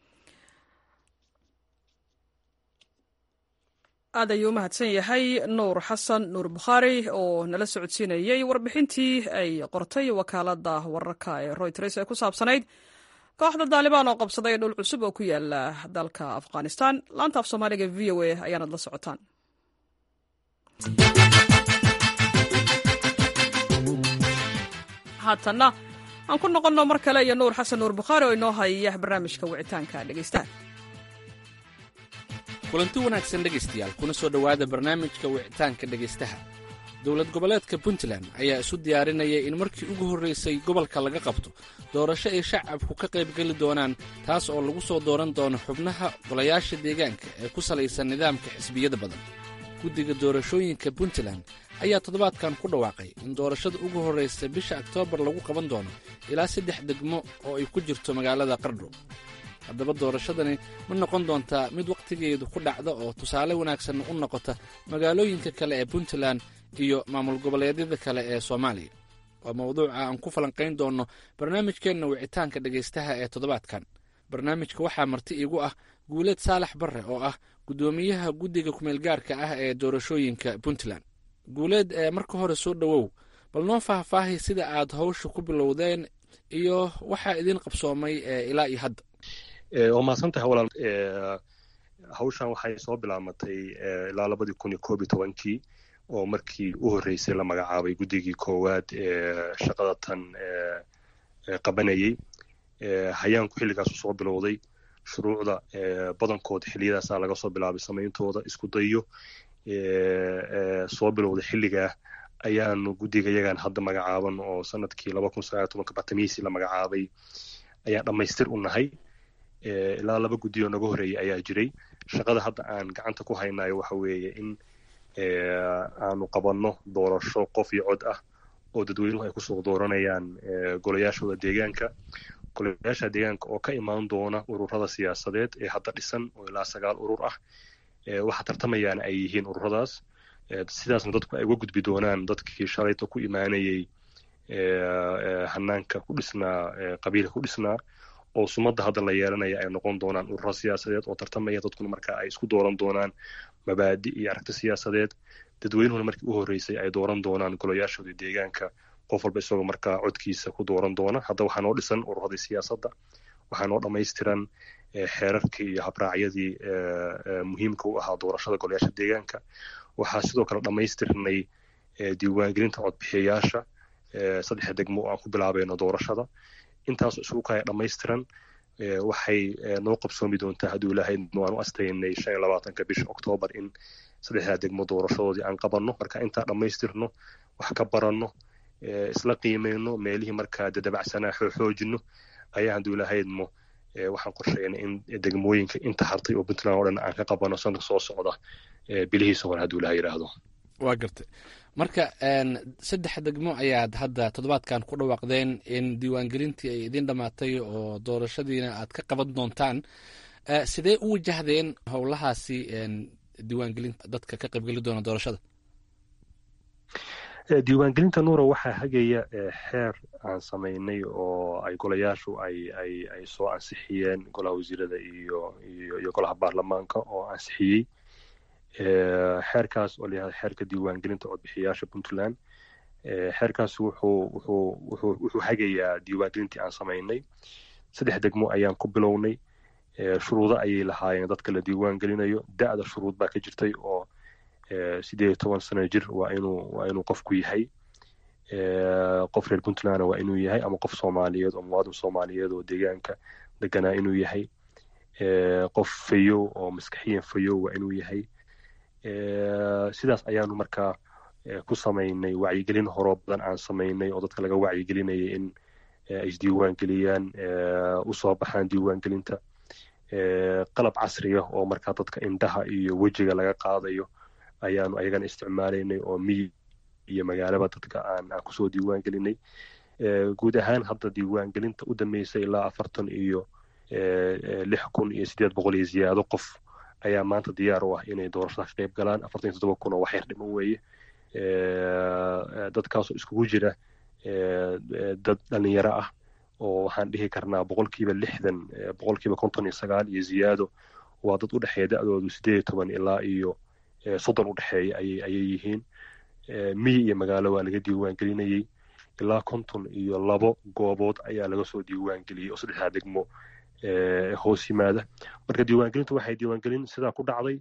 A: aad ayuu u mahadsan yahay nuur xasan nuur bukhaari oo nala socodsiinayey warbixintii ay qortay wakaalada wararka ee royters ee ku saabsanayd kooxda daalibaan oo qabsaday dhul cusub oo ku yaala dalka afghanistan laanta af soomaaliga v o a ayaanad la socotaan haatanna aan ku noqonno mar kale iyo nuur xasan nuur bukhaari oo inoo haya barnaamijka wicitaanka dhegeystaha
J: kulanti wanaagsan dhegaystayaal kuna soo dhowaada barnaamijka wicitaanka dhegaystaha dowlad goboleedka puntland ayaa isu diyaarinaya in markii ugu horraysay gobolka laga qabto doorasho ay shacabku ka qaybgeli doonaan taas oo lagu soo dooran doono xubnaha golayaasha deegaanka ee ku salaysan nidaamka xisbiyada badan guddiga doorashooyinka puntland ayaa toddobaadkan ku dhawaaqay in doorashada ugu horraysa bisha oktoobar lagu qaban doono ilaa saddex degmo oo ay ku jirto magaalada qardho haddaba doorashadani ma noqon doontaa mid wakhtigeedu ku dhacda oo tusaale wanaagsan u noqota magaalooyinka kale ee puntland iyo maamul goboleedyada kale ee soomaaliya waa mawduuca aan ku falanqayn doonno barnaamijkeenna wicitaanka dhegaystaha ee toddobaadkan barnaamijka waxaa marti iigu ah guuleed saalax barre oo ah guddoomiyaha guddiga kumeelgaarka ah ee doorashooyinka puntland guuleed ee marka hore soo dhowow bal noo faahfaahi sida aad hawsha ku bilowdeen iyo waxaa idiin qabsoomay ilaa iyo hadda
C: waa mahadsantahay walaal hawshan waxay soo bilaamatay ilaa labadii kun iyo koob iyo tobankii oo markii u horreysay la magacaabay guddigii koowaad ee shaqada tan qabanayey hayaanku xilligaasu soo bilowday shuruucda badankood xiliyadaasaa laga soo bilaabay samayntooda isku dayo soo bilowday xilligaa ayaanu guddiga yagaan hadda magacaaban oo sanadkii laba kun sagaal tobanka batamiisi la magacaabay ayaan dhammaystir u nahay ilaa laba guddi oo naga horreeyay ayaa jiray shaqada hadda aan gacanta ku haynayo waxa weeye in aanu qabanno doorasho qof iyo cod ah oo dadweynuhu ay kusoo dooranayaan golayaashooda deegaanka golayaasha deegaanka oo ka imaan doona ururada siyaasadeed ee hadda dhisan oo ilaa sagaal urur ah waxa tartamayaana ay yihiin ururadaas sidaasna dadku ay uga gudbi doonaan dadkii shalayta ku imaanayay hanaanka ku dhisnaa qabiilka ku dhisnaa oo sumadda hadda la yeelanaya ay noqon doonaan ururo siyaasadeed oo tartamaya dadkuna marka ay isku dooran doonaan mabaadi iyo aragti siyaasadeed dadweynuhuna markii u horreysay ay dooran doonaan golayaashooda deegaanka qof walba isagoo markaa codkiisa ku dooran doona hadda waxaa noo dhisan ururadii siyaasadda waxaa noo dhammaystiran xeerarkii iyo habraacyadii muhiimka u ahaa doorashada golayaasha deegaanka waxaa sidoo kale dhammaystirnay diiwaangelinta codbixiyayaasha saddexa degmo oo aan ku bilaabayno doorashada intaasoo isugu kaya dhammaystiran waxay noo qabsoomi doontaa hadduu ilaahay waan u astaynay shan iyo labaatanka bisha oktoobar in saddexdaa degmo doorashadoodii aan qabanno marka intaa dhammaystirno wax ka baranno isla qiimeyno meelihii markaa dadabacsanaa xoojino ayaa hadduu ilaahayadmo waxaan qorsheynay in degmooyinka inta hartay oo puntland oo dhan aan ka qabano sanadka soo socda bilihiisa hore hadduu ilaha yidhaahdo
J: waa gartay marka saddex degmo ayaad hadda toddobaadkan ku dhawaaqdeen in diiwaangelintii ay idiin dhammaatay oo doorashadiina aad ka qaban doontaan sidee u wajahdeen howlahaasi diiwaangelinta dadka ka qaybgeli doona doorashada
C: diiwaangelinta nuura waxaa hagaya xeer aan samaynay oo ay golayaashu ay ay ay soo ansixiyeen golaha wasiirada iyo iyo iyo golaha baarlamaanka oo ansixiyey xeerkaas oo layihahda xeerka diiwaangelinta codbixiyaasha puntland xeerkaas wuxuu wuxuu wuxuu wuxuu hagayaa diiwaangelintii aan samaynay saddex degmo ayaan ku bilownay shuruudo ayay lahaayeen dadka la diiwaan gelinayo da-da shuruud baa ka jirtay oo sideed iyo toban sano jir waa inuu waa inuu qofku yahay qof reer puntlandna waa inuu yahay ama qof soomaaliyeed oo muwaadin soomaaliyeed oo deegaanka deganaa inuu yahay qof fayow oo maskaxiyan fayow waa inuu yahay sidaas ayaanu markaa ku samaynay wacyigelin horoo badan aan samaynay oo dadka laga wacyigelinayay in ay isdiiwaan geliyaan usoo baxaan diiwaangelinta qalab casriya oo markaa dadka indhaha iyo wejiga laga qaadayo ayaanu ayagana isticmaalaynay oo miyi iyo magaalaba dadka aan aan kusoo diiwaan gelinay guud ahaan hadda diiwaangelinta u dambeysay ilaa afartan iyo lix kun iyo sideed boqol iyo ziyaado qof ayaa maanta diyaar u ah inay doorashada ka qayb galaan afartan iyo toddoba kun oo wax yar dhiman weeye dadkaasoo iskugu jira dad dhalinyaro ah oo waxaan dhihi karnaa boqolkiiba lixdan boqolkiiba konton iyo sagaal iyo ziyaado waa dad u dhexeeya da-doodu sideed iyo toban ilaa iyo soddon u dhexeeya ayay ayay yihiin miyi iyo magaalo waa laga diiwaan gelinayey ilaa konton iyo labo goobood ayaa laga soo diiwaan geliyey oo saddexdaa degmo hoos yimaada marka diiwaangelintu waxay diiwaangelin sidaa ku dhacday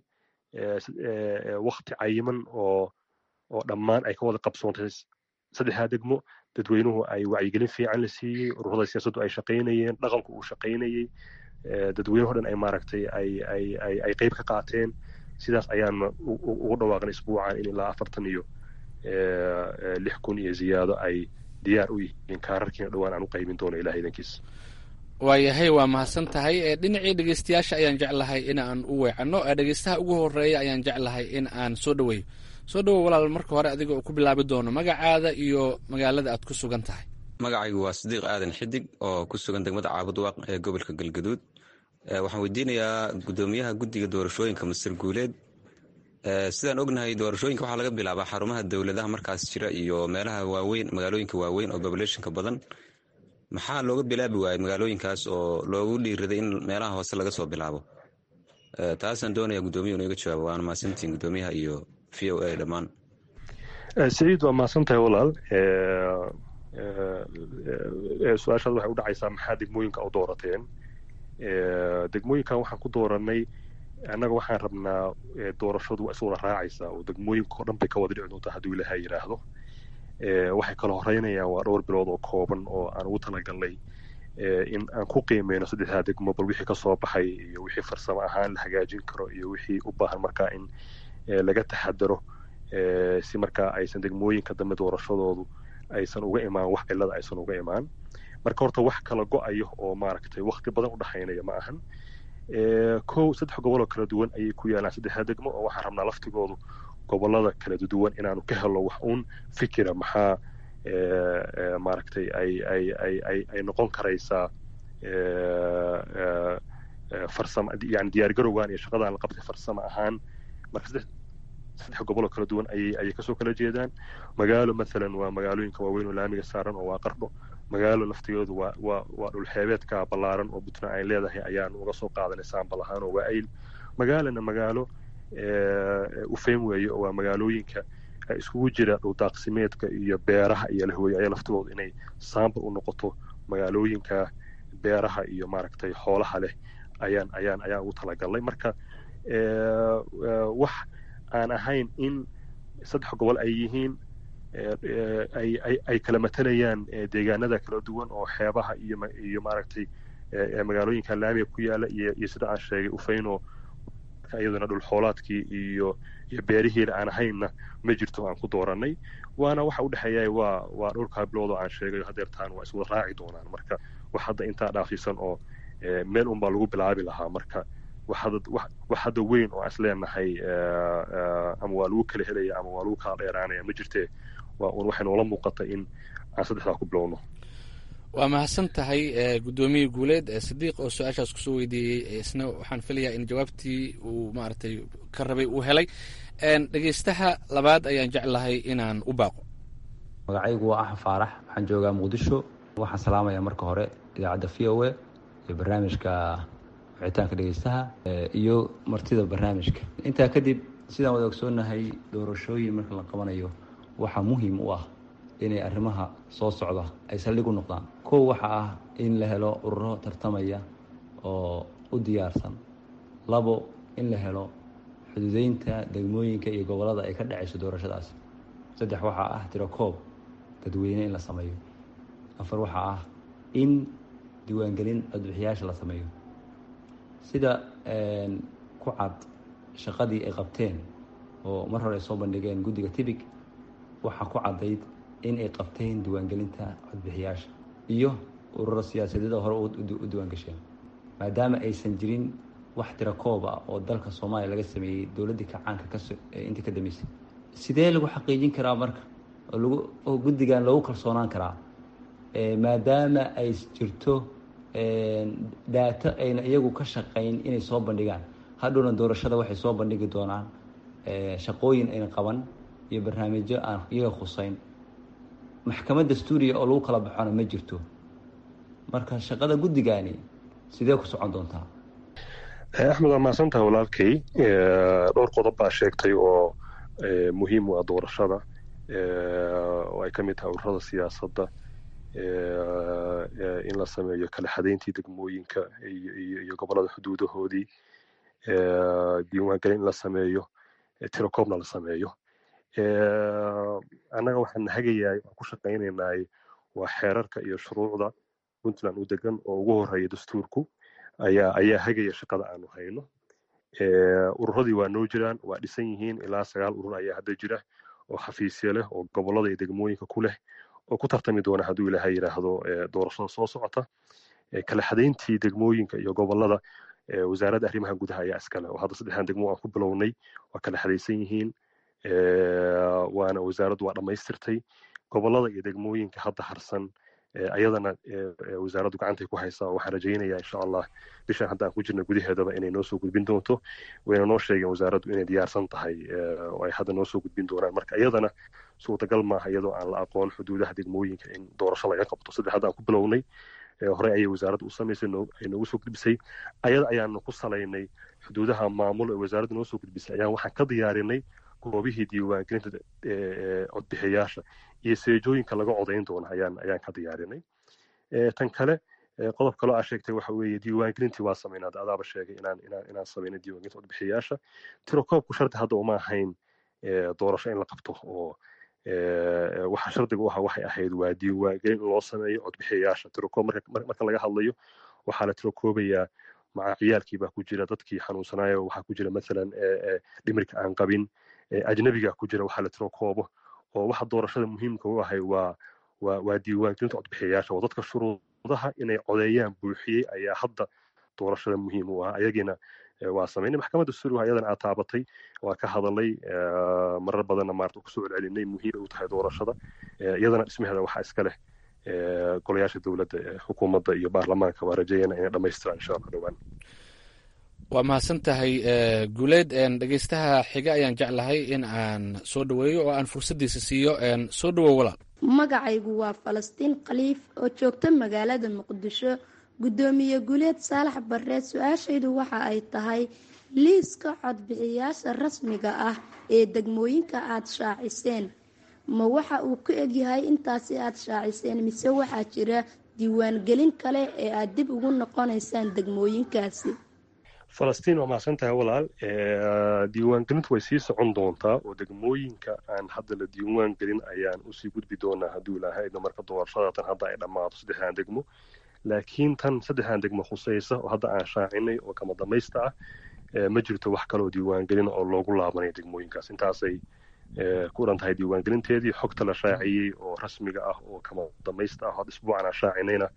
C: wakti cayiman oo oo dhammaan ay ka wada qabsoontay saddexdaa degmo dadweynuhu ay wacyigelin fiican la siiyey ururada siyaasaddu ay shaqaynayeen dhaqanku uu shaqaynayey dadweynuhu dhan ay maaragtay ay ay ay ay qayb ka qaateen sidaas ayaana ugu dhawaaqnay isbuucan in ilaa afartan iyo lix kun iyo ziyaado ay diyaar u yihiin kaararkiina dhowaan aan u qaybin doono ilaah idankiis
J: waayahay waa mahadsan tahay dhinacii dhegeystayaasha ayaan jeclahay in aan u weecanno dhegeystaha ugu horeeya ayaan jeclahay in aan soo dhaweeyo soo dhawow walaal marka hore adiga oo ku bilaabi doono magacaada iyo magaalada aad ku sugan tahay
K: magacaygu waa sadiiq aadan xidig oo ku sugan degmada caabudwaaq ee gobolka galgaduud waxaan weydiinayaa gudoomiyaha guddiga doorashooyinka masir guuleed sidaan ognahay doorashooyinka waxaa laga bilaabaa xarumaha dowladaha markaas jira iyo meelaha waaweyn magaalooyinka waaweyn oo populationka badan maxaa looga bilaabi waayey magaalooyinkaas oo loogu dhiiraday in meelaha hoose laga soo bilaabo taasaan doonaya guddoomiya iga jawaabo waana mahadsantiin guddoomiyaha iyo v o a dhammaan
C: saciid waa mahadsan tahay walaal su-aashaad waxay u dhacaysaa maxaa degmooyinka u doorateen degmooyinkan waxaan ku dooranay annaga waxaan rabnaa doorashadu waa iswada raacaysaa oo degmooyinka oo dhan bay ka wada dhici doontaa hadduu ilaaha yidhaahdo waxay kala horeynayaan waa dhowr bilood oo kooban oo aan ugu talagalnay in aan ku qiimeyno saddexdaa degmo bal wixii kasoo baxay iyo wixii farsamo ahaan la hagaajin karo iyo wixii u baahan markaa in laga taxadaro si markaa aysan degmooyinka dambe doorashadoodu aysan uga imaan wax cilada aysan uga imaan marka horta wax kala go-ayo oo maaragtay wakti badan u dhexaynaya ma ahan kow saddex goboloo kala duwan ayay ku yaalaan saddexda degmo oo waxaan rabnaa laftigoodu gobolada kala duwan inaanu ka helo wax uun fikira maxaa maaragtay ay ay ay ay ay noqon karaysaa farsamo yani diyaargarowgan iyo shaqadan la qabtay farsamo ahaan marka saddex saddex goboloo kala duwan ayay ayay kasoo kala jeedaan magaalo mathalan waa magaalooyinka waaweyn oo laamiga saaran oo waa qardho magaalo laftigeedu waa waa waa dhulxeebeedka ballaaran oo puntland ay leedahay ayaanu uga soo qaadanay saambal ahaan oo waa ayl magaalana magaalo ufeyn weeye oo waa magaalooyinka iskugu jira dhuldaaqsimeedka iyo beeraha iyo lahweeye ayaa laftigoodu inay saambal u noqoto magaalooyinka beeraha iyo maaragtay xoolaha leh ayaan ayaan ayaan ugu talagalnay marka wax aan ahayn in saddex gobol ay yihiin ay kala matalayaan deegaanada kala duwan oo xeebaha iyo iyo maaragtay magaalooyinka laamiga ku yaala iyo iyo sida aan sheegay ufeyno iyaduna dhul xoolaadkii iyo iyo beerihiina aan ahaynna ma jirto aan ku dooranay waana waxa u dhexeeya waa waa dhowrkaa bilood oo aan sheegayo hadeertaan waa iswada raaci doonaan marka wax hadda intaa dhaafsiisan oo meel unbaa lagu bilaabi lahaa marka wax hadda weyn oo aan isleenahay ama waa lagu kala helaya ama waa lagu kala dheeraanaya ma jirtee waa un waxay noola muuqata in aan saddexdaa ku bilowno
J: waa mahadsan tahay guddoomiye guuleed sadiiq oo su-aashaas kusoo weydiiyey isna waxaan filayaa in jawaabtii uu maaragtay ka rabay uu helay dhegeystaha labaad ayaan jeclahay inaan u baaqo
L: magacaygu waa axmed faarax waxaan joogaa muqdisho waxaan salaamayaa marka hore idaacadda v o a iyo barnaamijka wicitaanka dhegeystaha iyo martida barnaamijka intaa kadib sidaan wada ogsoonahay doorashooyin marka la qabanayo waxaa muhiim u ah inay arrimaha soo socda ay saldhig u noqdaan kow waxa ah in la helo ururo tartamaya oo u diyaarsan labo in la helo xuduudeynta degmooyinka iyo gobollada ay ka dhacayso doorashadaas saddex waxaa ah tirakoob dadweyne in la sameeyo afar waxaa ah in diiwaangelin codbixiyaasha la sameeyo sida ku cad shaqadii ay qabteen oo mar hore ay soo bandhigeen guddiga tibig waxaa ku caddayd in ay qabteen diiwaangelinta codbixiyaasha iyo ururo siyaasadeeda hore u diiwaangasheen maadaama aysan jirin wax tirakoob ah oo dalka soomaaliya laga sameeyey dowladdii kacaanka kaintii ka dambeysay sidee lagu xaqiijin karaa marka oo lagu oo guddigan loogu kalsoonaan karaa maadaama ay jirto daato ayna iyagu ka shaqayn inay soo bandhigaan hadhowna doorashada waxay soo bandhigi doonaan shaqooyin ayna qaban iyo barnaamijyo aan iyaga khuseyn maxkamad dastuuriya oo lagu kala baxona ma jirto marka shaqada guddigani sidee ku socon doontaa
C: axmed waa mahadsantaha walaalkay dhowr qodob baa sheegtay oo muhiim u ah doorashada oo ay ka mid tahay ururada siyaasadda in la sameeyo kala xadayntii degmooyinka iyo gobollada xuduudahoodii diiwaangelin in la sameeyo tirokoobna la sameeyo annaga waxaan hagayahay waan ku shaqaynaynay waa xeerarka iyo shuruucda puntland u degan oo ugu horeeya dastuurku ayaa ayaa hagaya shaqada aanu hayno ururadii waa noo jiraan waa dhisan yihiin ilaa sagaal urur ayaa hadda jira oo xafiisya leh oo gobollada iyo degmooyinka ku leh oo ku tartami doona hadduu ilaahay yidhaahdo doorashada soo socota kala xadayntii degmooyinka iyo gobollada wasaaradda arrimaha gudaha ayaa iskale oo hadda saddexdan degmo aan ku bilownay waa kala xadaysan yihiin waana wasaaraddu waa dhammaystirtay gobollada iyo degmooyinka hadda harsan ayadana wasaaraddu gacantay ku haysaa waxaan rajaynayaa insha allah bishan hadda aan ku jirna gudaheedaba inay noo soo gudbin doonto wayna noo sheegeen wasaaraddu inay diyaarsan tahay oo ay hadda noo soo gudbin doonaan marka iyadana suurtagal maaha iyadoo aan la aqoon xuduudaha degmooyinka in doorasho laga qabto saddex hadda aan ku bilownay horey ayay wasaaraddu u samaysay ay noogu soo gudbisay ayada ayaanu ku salaynay xuduudaha maamul ee wasaaraddu noo soo gudbisay ayaan waxaan ka diyaarinay goobihii diiwaangelinta codbixiyaasha iyo seejooyinka laga codayn doona ayaan ayaan ka diyaarinay tan kale qodob kaloo aa sheegtay waxa weeye diiwaangelintii waa samaynaa adaaba sheegay inaan inaan inaan samaynay diiwaangelinta codbixiyaasha tirokoobku shardi hadda uma ahayn doorasho in la qabto oo waxa shardiga u ahaa waxay ahayd waa diiwaangelin in loo sameeyo codbixiyayaasha tirokoob marka laga hadlayo waxaa la tirokoobayaa maca ciyaalkii baa ku jira dadkii xanuunsanaayo waxaa ku jira masalan dhimirka aan qabin ajnabiga ku jira waxaa la tirokoobo oo waxa doorashada muhiimka u ahay waa waa waa diiwaangelinta codbixiyayaasha oo dadka shuruudaha inay codeeyaan buuxiyey ayaa hadda doorashada muhiim u ah ayagiina waa samaynay maxkamadda suuriga ayadana aad taabatay waa ka hadalay marar badanna maarta kusoo celcelinay muhiim u tahay doorashada iyadana dhismaheeda waxaa iska leh golayaasha dowladda xukuumadda iyo baarlamaanka waa rajayana inay dhammaystiraan insha allah dhowaan
J: waa mahadsan tahay guuleed dhegeystaha xiga ayaan jeclahay in aan soo dhaweeyo oo aan fursaddiisa siiyo soo dhawow walaal
M: magacaygu waa falastiin khaliif oo joogta magaalada muqdisho guddoomiye guuleed saalax barreed su-aashaydu waxa ay tahay liiska codbixiyaasha rasmiga ah ee degmooyinka aada shaaciseen ma waxa uu ku egyahay intaasi aada shaaciseen mise waxaa jira diiwaangelin kale ee aada dib ugu noqonaysaan degmooyinkaasi
C: falastiin waa mahadsan tahay walaal diiwaangelintu way sii socon doontaa oo degmooyinka aan hadda la diiwaan gelin ayaan usii gudbi doonaa hadduu ilaahayna marka doorashada tan hadda ay dhammaato saddexdan degmo laakiin tan saddexdan degmo khusaysa oo hadda aan shaacinay oo kama damaysta ah ma jirto wax kaloo diiwaangelin oo loogu laabanayo degmooyinkaas intaasay ku dhan tahay diiwaangelinteedii xogta la shaaciyey oo rasmiga ah oo kama damaysta ah hadda isbuucan aan shaacinayna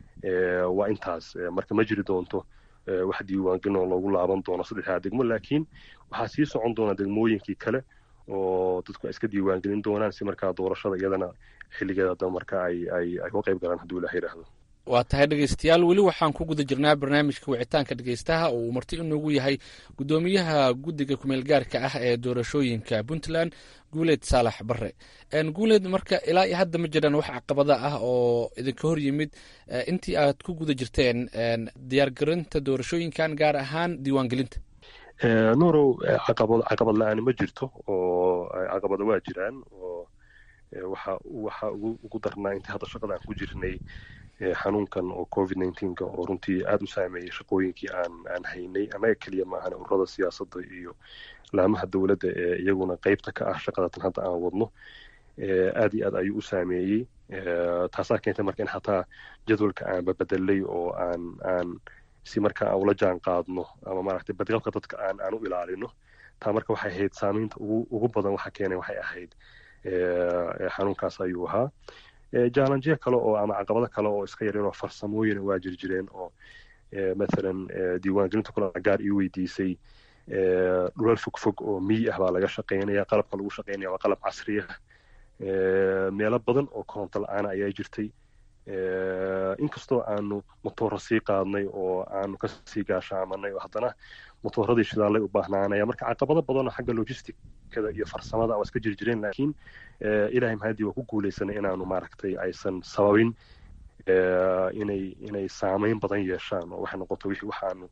C: waa intaas marka ma jiri doonto wax diiwaangelin oo loogu laaban doono saddexdaa degmo laakiin waxaa sii socon doona degmooyinkii kale oo dadku ay iska diiwaangelin doonaan si markaa doorashada iyadana xilligeeda daba marka ay ay ay uga qayb galaan hadduu ilaah yidhaahdo
J: waa tahay dhegeystayaal weli waxaan ku guda jirnaa barnaamijka wicitaanka dhegeystaha oo uu marti inoogu yahay guddoomiyaha guddiga kumeel gaarka ah ee doorashooyinka puntland guuleed saalax bare guuleed marka ilaa iyo hadda ma jiraan wax caqabada ah oo idinka hor yimid intii aad ku guda jirteen diyaargarinta doorashooyinkan gaar ahaan diiwaangelinta
C: nuurow caqabad caqabad la-aani ma jirto oo caqabada waa jiraan oo waxa waxa ugu ugu darnaa intii hadda shaqada aan ku jirnay xanuunkan oo covid nneteen-ka oo runtii aada u saameeyey shaqooyinkii aan aan haynay annaga keliya maahan ururada siyaasadda iyo laamaha dowladda ee iyaguna qeybta ka ah shaqadatan hadda aan wadno aad iyo aad ayuu u saameeyey taasaa keentay marka in xataa jadwalka aan babedelay oo aan aan si marka aan ula jaan qaadno ama maaragtay badqabka dadka aan aan u ilaalino taa marka waxay ahayd saameynta ugu ugu badan waxa keenay waxay ahayd xanuunkaas ayuu ahaa jallanjiya kale oo ama caqabado kale oo iska yaryar oo farsamooyina waa jir jireen oo mathalan diiwaangelinta kula gaar ii weydiisay dhulal fog fog oo miyi ah baa laga shaqaynaya qalabka lagu shaqaynaya waa qalab casri ah meelo badan oo koronto la-aana ayaa jirtay inkastoo aanu motooro sii qaadnay oo aanu kasii gaashaamanay oo haddana motooradii shidaalay u baahnaanaya marka caqabado badan oo xagga logisticada iyo farsamada waa iska jir jireen laakiin ilahay mahadii waa ku guuleysanay inaanu maaragtay aysan sababin inay inay saameyn badan yeeshaan oo waxay noqoto wixii waxaanu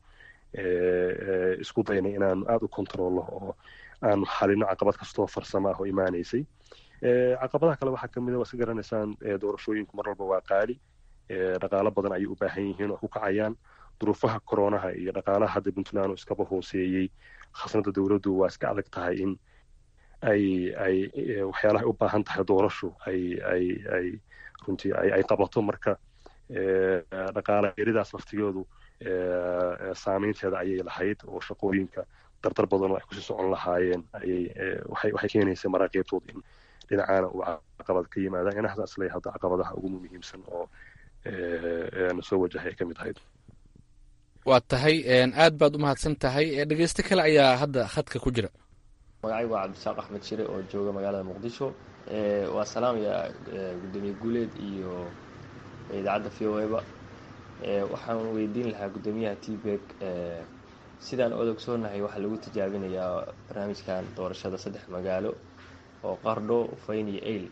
C: isku daynay inaanu aada u kontrollo oo aanu xalino caqabad kastoo farsamo ah oo imaanaysay caqabadaha kale waxaa kamid a waa iska garanaysaan doorashooyinku mar walba waa qaali dhaqaalo badan ayay u baahan yihiin oo ku kacayaan duruufaha koronaha iyo dhaqaalaha hadda puntland oo iskaba hooseeyey khasnada dowladdu waa iska adag tahay in ay ay waxyaalaha u baahan tahay doorashu ay ay ay runtii ay ay qabato marka dhaqaala yaridaas laftigoodu saameynteeda ayay lahayd oo shaqooyinka dardar badan oo ay kusii socon lahaayeen ayay waxay waxay keenaysay maraaqiibtooda in dhinacaana uu caqabad ka yimaadaan inahaas aslay hadda caqabadaha ugu muhiimsan oo na soo wajahay ay ka mid ahayd
J: waa tahay aad baad u mahadsan tahay dhegeysto kale ayaa hadda khadka ku jira
N: magacaygu waa cabdisaaq axmed shire oo jooga magaalada muqdisho waa salaamaya gudoomiye guuleed iyo idaacadda v o eba waxaan weydiin lahaa guddoomiyaha tbeg sidaan odogsoonahay waxaa lagu tijaabinayaa barnaamijkan doorashada saddex magaalo oo qardho ufayn iyo ail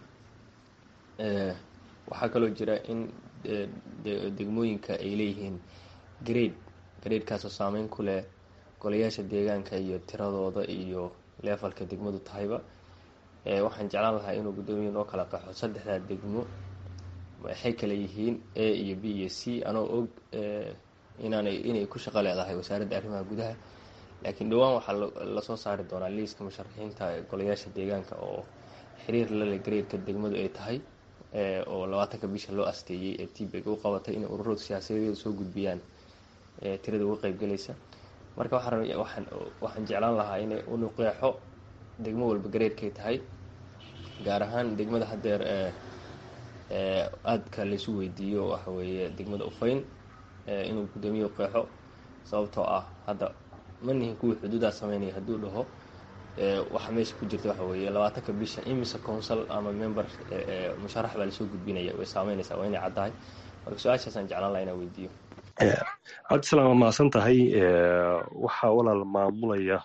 N: waxaa kaloo jira in degmooyinka ay leeyihiin grade graedkaasoo saameyn ku leh golayaasha deegaanka iyo tiradooda iyo leefalka degmadu tahayba waxaan jeclaan lahaa inuu guddoomiya noo kala qaxo saddexdaa degmo waxay kale yihiin a iyo b iyo c anoo og inaanay inay ku shaqo leedahay wasaaradda arrimaha gudaha laakiin dhowaan waxaa lasoo saari doonaa liiska musharaxiinta golayaasha deegaanka oo xiriir lale graedka degmadu ay tahay oo labaatanka bisha loo asteeyey ee tbeg u qabatay inay ururadu siyaasadeedu soo gudbiyaan tirada uga qeybgelaysa marka waxaan waxaan jeclaan lahaa inay unu qeexo degmo walba gareedkay tahay gaar ahaan degmada haddeer aadka laysu weydiiyo waxa weeye degmada ufayn inuu guddoomiye qeexo sababtoo ah hadda ma nihin kuwii xuduudaa sameynaya hadduu dhaho waxa meesha ku jirta waxa weeye labaatanka bisha imise council ama member musharax baa lasoo gudbinaya way saameynaysaa waa inay caddahay marka su-aashaasaan jeclaan laha inaan weydiiyo
C: cabdisalaam waa mahadsan tahay waxaa walaal maamulaya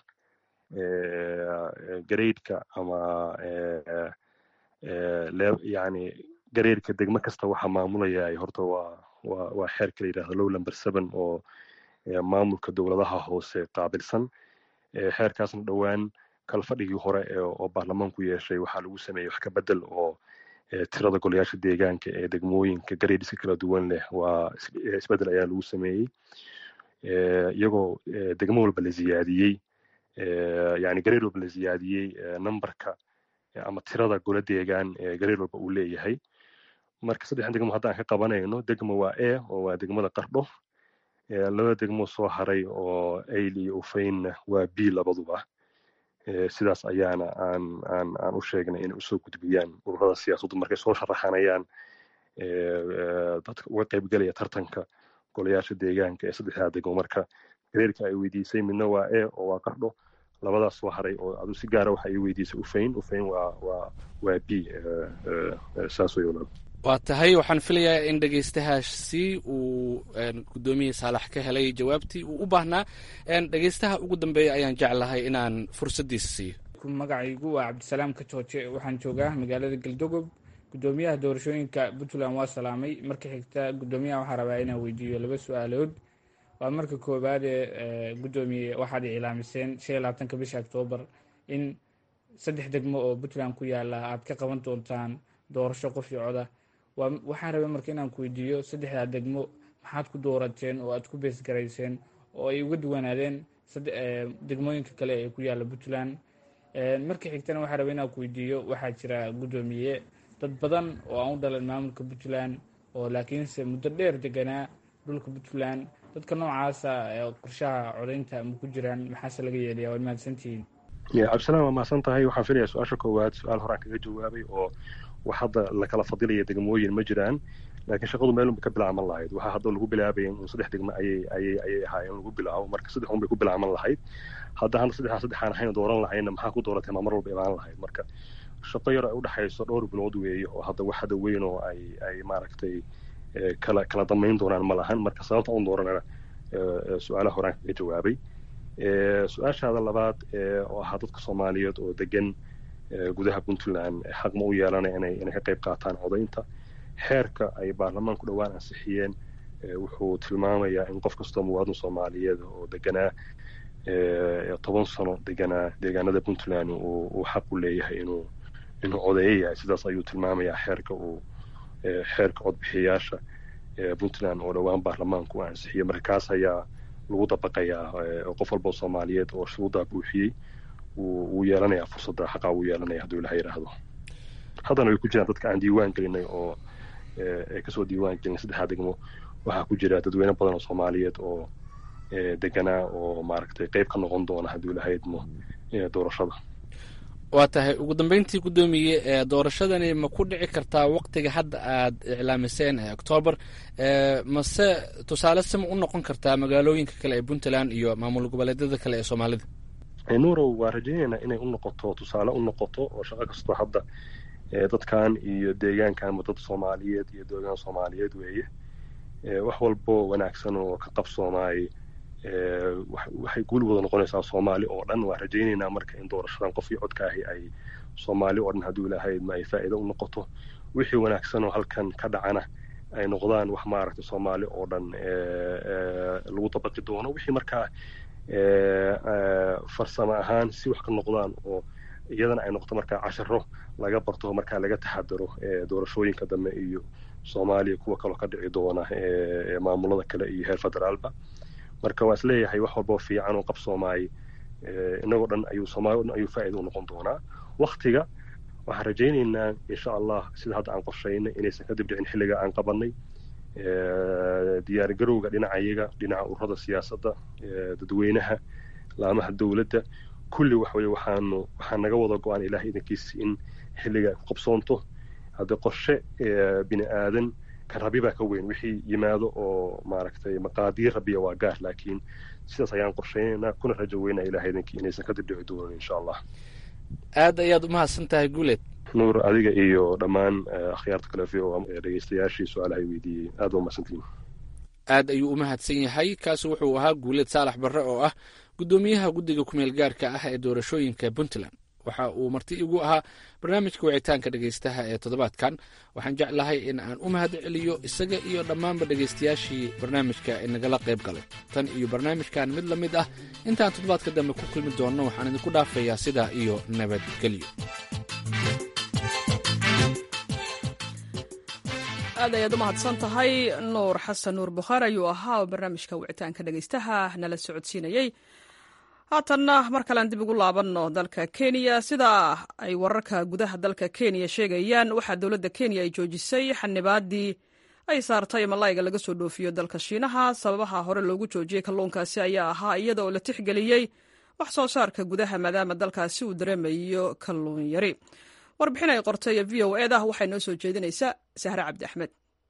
C: gareydka ama yani gareydka degmo kasta waxaa maamulaya horta waa waa waa xeerka la yidhahdo low number seven oo maamulka dowladaha hoose qaabilsan xeerkaasna dhowaan kalfadhigii hore oo baarlamaanku yeeshay waxaa lagu sameeyey wax ka bedel oo tirada golayaasha deegaanka ee degmooyinka gareediska kala duwan leh waa isbedel ayaa lagu sameeyey iyagoo degmo walba la ziyaadiyey yani gareed walba la ziyaadiyey numberka ama tirada gola deegaan ee gareed walba uu leeyahay marka saddexdan degmo hadda aan ka qabanayno degmo waa e oo waa degmada qardho laba degmo soo haray oo ail iyo ufaynna waa b labaduba sidaas ayaana aan aan aan u sheegnay inay usoo gudbiyaan ururada siyaasaddu markay soo sharaxanayaan dadka uga qaybgelaya tartanka golayaasha deegaanka ee saddexdaa degmo marka gareerka ay weydiisay midna waa e oo waa qardho labadaas soo haray oo adu si gaara waxa ay weydiisay ufayn ufayn waa waa waa b saas way walaal
J: waa tahay waxaan filayaa in dhegeystahaasi uu gudoomiyii saalax ka helay jawaabtii uu u baahnaa dhegeystaha ugu dambeeya ayaan jeclahay inaan fursaddiisa siiyo
O: magacaygu waa cabdisalaam ka jooje waxaan joogaa magaalada galdogob gudoomiyaha doorashooyinka puntland waa salaamay marka xigta gudoomiyaha waxaa rabaa inaan weydiiyo laba su-aalood waa marka koowaadee gudoomiye waxaad iclaamiseen shan iyo labaatanka bisha oktoobar in saddex degmo oo puntland ku yaala aad ka qaban doontaan doorasho qof iyo coda waxaan rabay marka inaan ku weydiiyo saddexdaa degmo maxaad ku doorateen oo aad ku beesgarayseen oo ay uga duwanaadeen degmooyinka kale ee ku yaala puntland marka xigtana waxaa rabay inaan ku weydiiyo waxaa jira gudoomiye dad badan oo aan u dhalan maamulka puntland oo laakiinse muddo dheer deganaa dhulka puntland dadka noocaasa qorshaha codaynta ma ku jiraan maxaase laga yeelaya waad mahadsantihiin
C: cabdisalaam waa mahadsan tahay waxaan filaya su-aasha koowaad su-aal horaan kaga jawaabay oo wax hadda lakala fadilaya degmooyin ma jiraan laakiin shaqadu meelunba ka bilaaban lahayd waxaa hadda lagu bilaabaya in saddex degmo ayay ayay ayay ahaayeen lagu bilaabo marka saddex un bay ku bilaaban lahayd hadda hana saddexdaa saddexaan ahayn dooran lahayna maxaa ku dooratay maa mar walba imaan lahayd marka shaqo yar ay udhexayso dhowr bilood weeye oo hadda wax hadda weyn oo ay ay maaragtay kala kala damayn doonaan ma lahan marka sababta un dooranana su-aalaha horaan kaga jawaabay su-aashaada labaad oo ahaa dadka soomaaliyeed oo degan gudaha puntland xaq ma u yeelanaya inay inay ka qayb qaataan codaynta xeerka ay baarlamaanku dhowaan ansixiyeen wuxuu tilmaamayaa in qof kastoo muwaadin soomaaliyeed oo deganaa toban sano deganaa deegaanada puntland uu xaq u leeyahay inuu inuu codeeyo yahay sidaas ayuu tilmaamayaa xeerka uu xeerka codbixiyayaasha puntland oo dhowaan baarlamaanku ansixiyey marka kaas ayaa lagu dabaqayaa qof walba soomaaliyeed oo shuruuddaa buuxiyey wuu yeelanayaa fursadda xaqaa wuu yeelanaya hadduu ilaha yidhaahdo haddana way ku jiraan dadka aan diiwaan gelinay oo ay kasoo diiwaan gelin saddexdaa degmo waxaa ku jira dadweyne badan oo soomaaliyeed oo deganaa oo maaragtay qayb ka noqon doona hadduu ilaha idmo doorashada
J: waa tahay ugu dambeyntii guddoomiye doorashadani ma ku dhici kartaa waktiga hadda aad iclaamiseen ee octoobar mase tusaale sima u noqon kartaa magaalooyinka kale ee puntland iyo maamul goboleedyada kale ee soomaalida
C: nuurow waa rajaynaynaa inay u noqoto tusaale u noqoto oo shaqo kastoo hadda dadkan iyo deegaankanba dad soomaaliyeed iyo deegaan soomaaliyeed weeye wax walbo wanaagsan oo ka qabsoomaay waxay guul wada noqonaysaa soomaali oo dhan waa rajaynaynaa marka in doorashadan qof iyo codka ahi ay soomaali oo dhan hadduu ilahayd ma ay faa'iido u noqoto wixii wanaagsan oo halkan ka dhacana ay noqdaan wax maaragtay soomaali oo dhan lagu dabaqi doono wixii markaa farsamo ahaan si wax ka noqdaan oo iyadana ay noqoto markaa casharo laga barto markaa laga taxadaro doorashooyinka dambe iyo soomaaliya kuwa kaloo ka dhici doona maamulada kale iyo heer federaalba marka waa isleeyahay wax walboo fiican oo qabsoomaay inagoo dhan ayuu soomaali o dhan ayuu faa'iida u noqon doonaa waktiga waxaan rajaynaynaa insha allah sida hadda aan qorshaynay inaysan kadib dhicin xilliga aan qabanay diyaargarowga dhinacayaga dhinaca ururada siyaasadda dadweynaha laamaha dowladda kulli wax weye waxaanu waxaa naga wada go-aan ilaah idankiisa in xilliga ay ku qabsoonto hadda qorshe bini aadan kan rabi baa ka weyn wixii yimaado oo maaragtay maqaadiir rabiya waa gaar laakiin sidaas ayaan qorshaynaynaa kuna rajo weynaa ilaah idankii inaysan kadib dhici doonin insha allah
J: aad ayaad umahadsan tahay guuleed
C: nuur adiga iyo dhammaan akhyaarta kale v o dhegeystayaashii su-aalahay weydiiyey aad ba umahadsantihin
J: aad ayuu u mahadsan yahay kaasi wuxuu ahaa guuleed saalax barre oo ah guddoomiyaha guddiga kumeel gaarka ah ee doorashooyinka puntland waxa uu marti igu ahaa barnaamijka wicitaanka dhegeystaha ee toddobaadkan waxaan jeclahay in aan u mahad celiyo isaga iyo dhammaanba dhegeystayaashii barnaamijka inagala qayb galay tan iyo barnaamijkan mid la mid ah intaan toddobaadka dambe ku kulmi doonno waxaan idinku dhaafayaa sidaa iyo nabadgelyo
A: aad ayaad u mahadsan tahay nuur xasan nuur bukhaari ayuu ahaa oo barnaamijka wicitaanka dhegeystaha nala socodsiinayey haatanna mar kalean dib ugu laabanno dalka kenya sida ay wararka gudaha dalka kenya sheegayaan waxaa dowladda kenya ay joojisay xanibaadii ay saartay malayga laga soo dhoofiyo dalka shiinaha sababaha hore loogu joojiyey kalluunkaasi ayaa ahaa iyada oo la tixgeliyey wax soo saarka gudaha maadaama dalkaasi uu dareemayo kalluun yari warbixin ay qortay v o eda waxay noo soo jeedinaysaa sahre cabdi axmed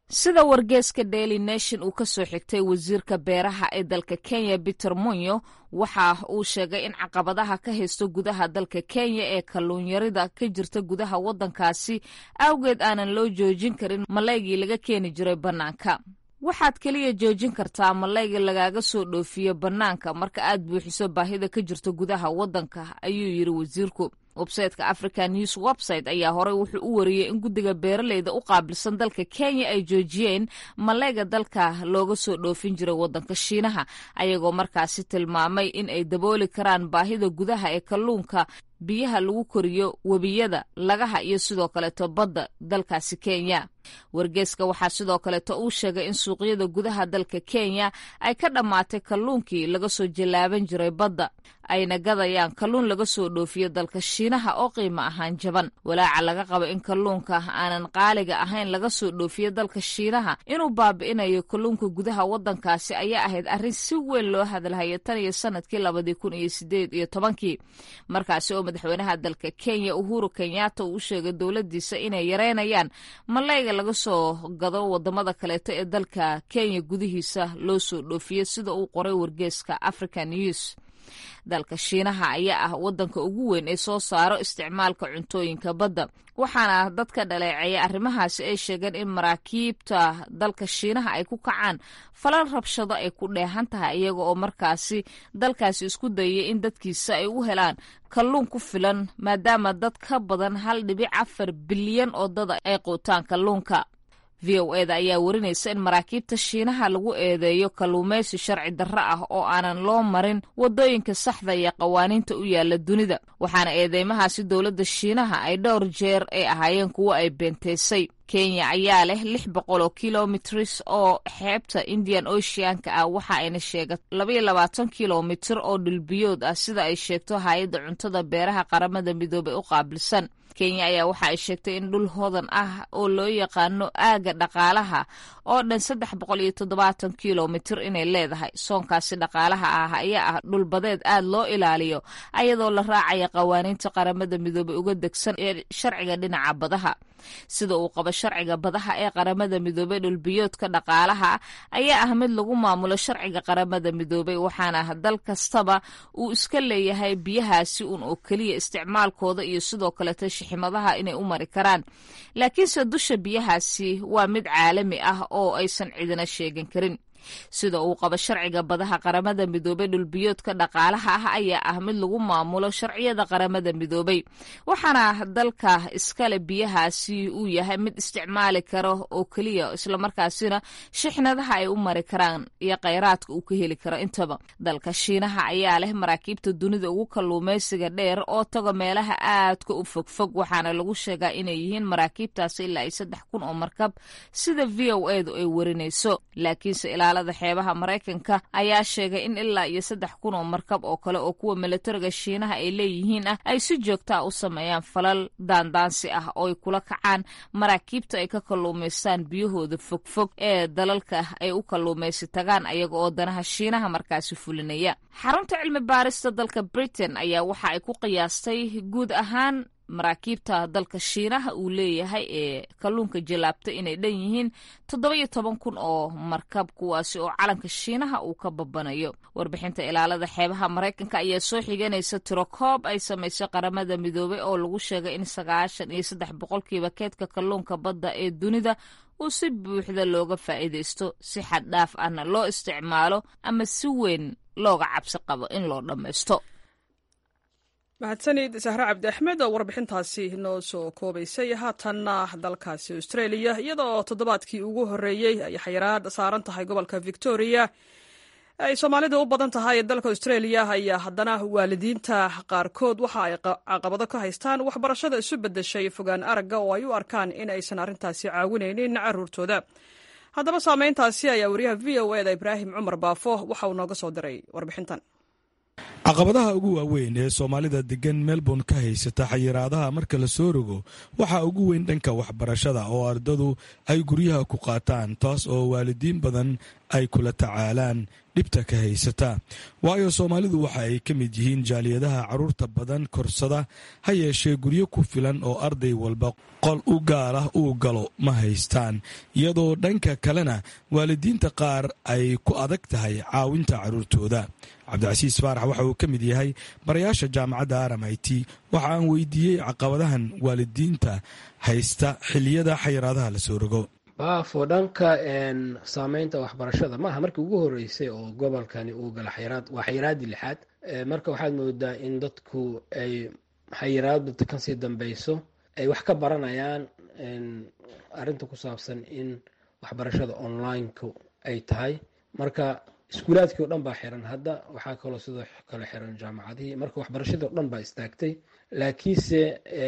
P: sida wargeeska daily nation uu ka soo xigtay wasiirka beeraha ee dalka kenya peter munyo waxa uu sheegay in caqabadaha ka haysto gudaha dalka kenya ee kalluunyarida ka jirta gudaha waddankaasi awgeed aanan loo joojin karin malaygii laga keeni jiray bannaanka waxaad keliya joojin kartaa malayga lagaaga soo dhoofiyo bannaanka marka aad buuxiso baahida ka jirta gudaha waddanka ayuu yidhi wasiirku websayteka african news website ayaa horey wuxuu u wariyey in guddiga beeraleyda u qaabilsan dalka kenya ay joojiyeen malayga dalka looga soo dhoofin jiray waddanka shiinaha ayagoo markaasi tilmaamay in ay dabooli karaan baahida gudaha ee kalluunka biyaha lagu koriyo webiyada lagaha iyo sidoo kaleeto badda dalkaasi kenya wargeeska waxaa sidoo kaleeto uu sheegay in suuqyada gudaha dalka kenya ay ka dhammaatay kalluunkii laga soo jallaaban jiray badda ayna gadayaan kalluun laga soo dhoofiyo dalka shiinaha oo qiimo ahaan jaban walaaca laga qabo in kalluunka aanan qaaliga ahayn laga soo dhoofiyo dalka shiinaha inuu baabi'inayo kalluunka gudaha waddankaasi ayaa ahayd arrin si weyn loo hadalhayo tan iyo sanadkii labadii kun iyo sideed iyo tobankii markaasi oo madaxweynaha dalka kenya uhuru kenyatta uu u sheegay dowladdiisa inay yareynayaan malayga laga soo gado wadamada kaleeto ee dalka kenya gudihiisa loo soo dhoofiyo sida uu qoray wargeeska african news dalka shiinaha ayaa ah waddanka ugu weyn ee soo saaro isticmaalka cuntooyinka badda waxaana dadka dhaleeceeya arrimahaasi ay sheegeen in maraakiibta dalka shiinaha ay ku kacaan falal rabshado ay ku dheehan tahay iyaga oo markaasi dalkaasi isku dayay in dadkiisa ay u helaan kalluun ku filan maadaama dad ka badan hal dhibic afar bilyan oo dada ay quutaan kalluunka v o eda ayaa warinaysa in maraakiibta shiinaha lagu eedeeyo kalluumaysi sharci darro ah oo aanan loo marin waddooyinka saxda iyo qawaaniinta u yaala dunida waxaana eedeymahaasi dowladda shiinaha ay dhowr jeer ay ahaayeen kuwo ay beenteysay kenya ayaa leh lix boqol oo kilomitrs oo xeebta indian oceanka ah waxa ayna sheegat labaiyo labaatan kilomitir oo dhulbiyood ah sida ay sheegto hay-adda cuntada beeraha qaramada midoobay u qaabilsan kenya ayaa waxa ay sheegtay in dhul hodan ah oo loo yaqaano aaga dhaqaalaha oo dhan saddex boqol iyo toddobaatan kilomitir inay leedahay soonkaasi dhaqaalaha ah ayaa ah dhulbadeed aad loo ilaaliyo ayadoo la raacaya qawaaniinta qaramada midoobay uga degsan ee sharciga dhinaca badaha sida uu qabo sharciga badaha ee qaramada midoobey dhulbiyoodka dhaqaalaha ayaa ah mid lagu maamulo sharciga qaramada midoobey waxaana dal kastaba uu iska leeyahay biyahaasi un oo keliya isticmaalkooda iyo sidoo kaleeto shiximadaha inay u mari karaan laakiinse dusha biyahaasi waa mid caalami ah oo aysan cidina sheegan karin sida uu qabo sharciga badaha qaramada midoobey dhulbiyoodka dhaqaalaha ah ayaa ah mid lagu maamulo sharciyada qaramada midoobey waxaana dalka iskale biyahaasi uu yahay mid isticmaali karo oo keliya islamarkaasina shixnadaha ay u mari karaan iyo kheyraadka uu ka heli karo intaba dalka shiinaha ayaa leh maraakiibta dunida ugu kalluumaysiga dheer oo tago meelaha aadka u fogfog waxaana lagu sheegaa inay yihiin maraakiibtaasi ilaa iyo saddex kun oo markab sida v o edu ay warinayso laakiinse ilaalada xeebaha maraykanka ayaa sheegay in ilaa iyo saddex kun oo markab oo kale oo kuwa milatariga shiinaha ay leeyihiin ah ay si joogtaa u sameeyaan falal daandaansi ah oo ay kula kacaan maraakiibta ay ka kalluumaystaan biyahooda fogfog ee dalalka ay u kalluumaysi tagaan ayaga oo danaha shiinaha markaasi fulinaya xarunta cilmi baarista dalka britain ayaa waxa ay ku qiyaastay guud ahaan maraakiibta dalka shiinaha uu leeyahay ee kalluunka jallaabta inay dhan yihiin toddoba-iyo toban kun oo markab kuwaasi oo calanka shiinaha uu ka babanayo warbixinta ilaalada xeebaha maraykanka ayaa soo xiganaysa tiro koob ay samaysay qaramada midoobey oo lagu sheegay in sagaashan iyo saddex boqolkiiba keedka kalluunka badda ee dunida uu si buuxda looga faa'iidaysto si xad dhaaf ahna loo isticmaalo ama si weyn looga cabsi qabo in loo dhammaysto
A: mahadsanid sahre cabdi axmed oo warbixintaasi noo soo koobaysay haatanna dalkaasi australia iyada oo toddobaadkii ugu horreeyey ay xayiraad saaran tahay gobolka victoria ay soomaalida u badan tahay dalka australia ayaa haddana waalidiinta qaarkood waxa ay caqabado ka haystaan waxbarashada isu beddeshay fogaan aragga oo ay u arkaan in aysan arrintaasi caawinaynin caruurtooda haddaba saameyntaasi ayaa wariyaha v o eda ibraahim cumar baafo waxa uu nooga soo diray warbixintan
Q: caqabadaha ugu waaweyn ee soomaalida degan melbourne ka haysata xayiraadaha marka la soo rogo waxaa ugu weyn dhanka waxbarashada oo ardadu ay guryaha ku qaataan taas oo waalidiin badan ay kula tacaalaan dhibta ka haysata waayo soomaalidu waxa ay ka mid yihiin jaaliyadaha carruurta badan korsada ha yeeshee guryo ku filan oo arday walba qol u gaar ah uu galo ma haystaan iyadoo dhanka kalena waalidiinta qaar ay ku adag tahay caawinta carruurtooda cabdicasiis faarax waxa uu ka mid yahay barayaasha jaamacadda aram i t waxa aan weydiiyey caqabadahan waalidiinta haysta xiliyada xayiraadaha la soo rogo
R: baafo dhanka saameynta waxbarashada maaha markii ugu horeysay oo gobolkani uu gala xayiraad waa xayiraadii lixaad marka waxaad moodaa in dadku ay xayiraadda kasii dambeyso ay wax ka baranayaan arrinta ku saabsan in waxbarashada online-ku ay tahay marka iskuulaadkii o dhan baa xiran hadda waxaa kaloo sidoo kale xiran jaamacadihii marka waxbarashadii o dhan baa istaagtay laakiinse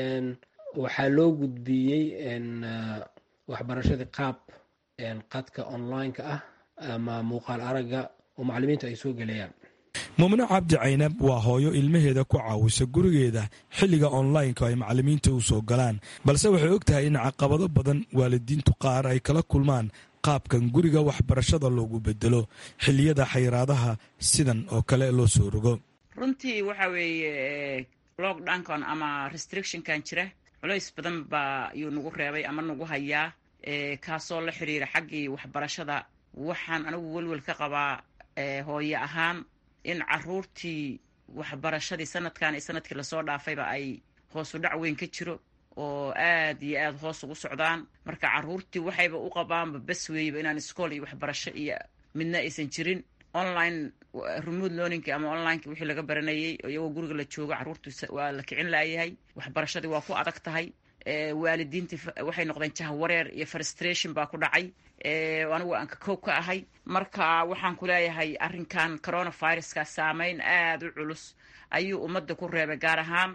R: waxaa loo gudbiyey waxbarashadii qaab qadka online-ka ah ama muuqaal aragga oo macalimiintu ay soo gelayaan
Q: mumne cabdi caynab waa hooyo ilmaheeda ku caawisa gurigeeda xilliga online-ka ay macalimiinta u soo galaan balse waxay og tahay in caqabado badan waalidiintu qaar ay kala kulmaan qaabkan guriga waxbarashada loogu bedelo xilliyada xayiraadaha sidan oo kale loo soo rogo
S: runtii waxa weeye lockdownkan ama restrictionkan jira culays badan baa yuu nagu reebay ama nagu hayaa kaasoo la xiriira xaggii waxbarashada waxaan anigu welwel ka qabaa hooye ahaan in caruurtii waxbarashadii sanadkan iyo sanadkii lasoo dhaafayba ay hoosu dhac weyn ka jiro oo aad iyo aad hoos ugu socdaan marka caruurtii waxayba u qabaanba bas weeyba inaan iskool iyo waxbarasho iyo midna aysan jirin online remote learningki ama onlineki wixii laga baranayay iyagoo guriga la joogo caruurtu waa la kicin laayahay waxbarashadii waa ku adag tahay waalidiintii waxay noqdeen jahwareer iyo frustration baa ku dhacay anigu aan ka koob ka ahay marka waxaan ku leeyahay arrinkan coronaviruska saameyn aada u culus ayuu ummadda ku reebay gaar ahaan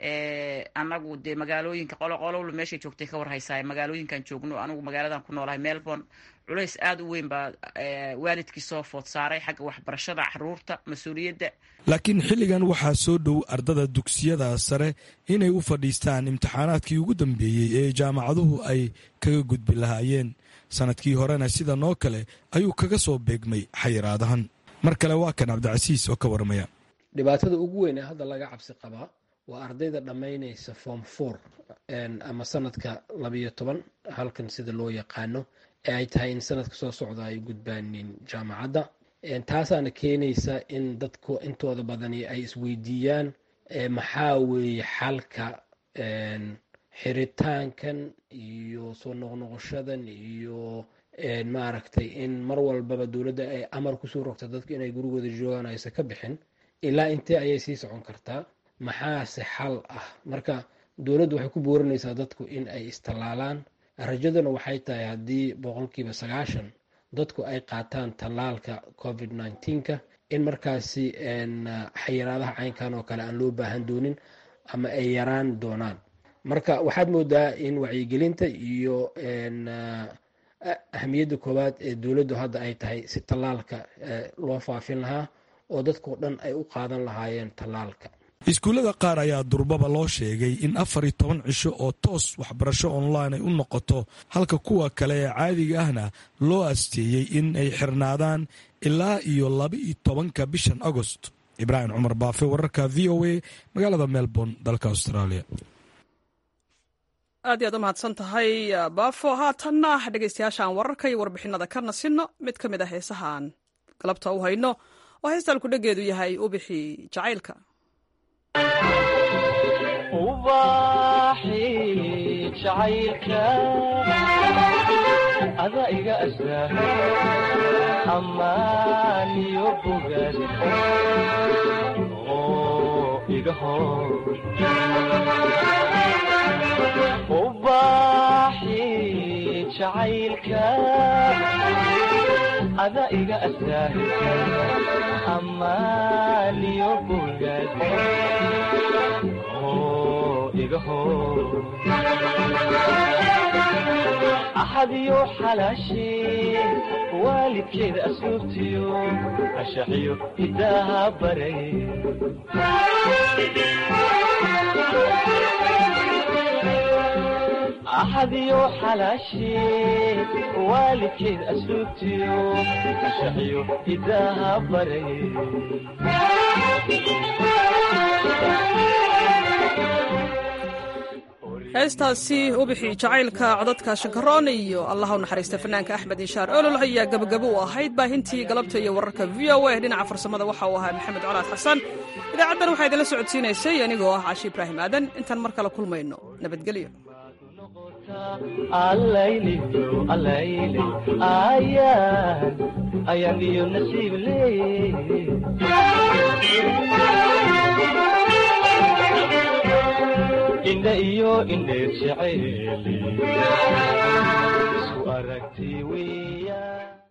S: anagu dee magaalooyinka qoloqolowla meeshay joogtay ka warhaysaa magaalooyinkan joogno anigu magaaladan ku noolahay melbourne culays aada u weyn baa waalidkii soo food saaray xagga waxbarashada caruurta mas-uuliyadda
Q: laakiin xilligan waxaa soo dhow ardada dugsiyada sare inay u fadhiistaan imtixaanaadkii ugu dambeeyey ee jaamacaduhu ay kaga gudbi lahaayeen sanadkii horena sidan oo kale ayuu kaga soo beegmay xayiraadahan mar kale waa kan cabdicasiis oo ka warmaya
R: dhibaatada ugu weyn ee hadda laga cabsi qabaa waa ardayda dhammaynaysa form four ama sanadka labiyo toban halkan sida loo yaqaano ee ay tahay in sanadka soo socda ay gudbaanin jaamacadda taasaana keenaysa in dadku intooda badani ay isweydiiyaan maxaa weeye xalka xiritaankan iyo soo noqnoqoshadan iyo maaragtay in mar walbaba dowladda ay amar kusoo rogta dadku inay gurigooda joogaan aysan ka bixin ilaa intee ayay sii socon kartaa maxaase xal ah marka dowladdu waxay ku boorinaysaa dadku in ay istallaalaan rajaduna waxay tahay haddii boqolkiiba sagaashan dadku ay qaataan tallaalka covid nneteen-ka in markaasi xayiraadaha caynkan oo kale aan loo baahan doonin ama ay yaraan doonaan marka waxaad moodaa in wacyigelinta iyo ahamiyadda koowaad ee dowladdu hadda ay tahay si tallaalka loo faafin lahaa oo dadkao dhan ay u qaadan lahaayeen tallaalka
Q: iskuullada qaar ayaa durbaba loo sheegay in afar iyo toban cisho oo toos waxbarasho online ay u noqoto halka kuwa kale ee caadiga ahna loo asteeyey in ay xirnaadaan ilaa iyo laba iyo tobanka bishan agost ibraahim cumar baafe wararka v o a magaalada melbourne dalka australia
A: aad iy aad u mahadsan tahay baafo haatanna dhegeystayaashaan wararka iyo warbixinada ka nasino mid ka mid ah heesahaan galabta u hayno oo heestaan kudhageedu yahay ubixi jacaylka
T: ubaxi jacaylka ada iga astaa ammaaniyo bogaad oo iga hor ubaxi jacaylka ada iga astaa ammaaniyo bogaad axadiyo xalaashee waalidkeeda asluubtiyo ashaxiyo hidaaha baray axadiyo xalaashee waalidkeed asluubtiyo ashaxiyo hidaaha baray
A: heestaasi ubixi jacaylka codadka shankaroon iyo allah u naxariista fanaanka axmed inshaar olol ayaa gabagabo u ahayd baahintii galabta iyo wararka v o a dhinaca farsamada waxa uu ahaa maxamed colaad xasan idaacaddan waxaa idinla socodsiinaysay anigoo ah caashi ibraahim aadan intaan mar kale kulmayno nabadgelyo
T: allayliyo allayle ayaan ayaan iyo nasiib leeye indha iyo indheer jeceeli isu aragti weeyaan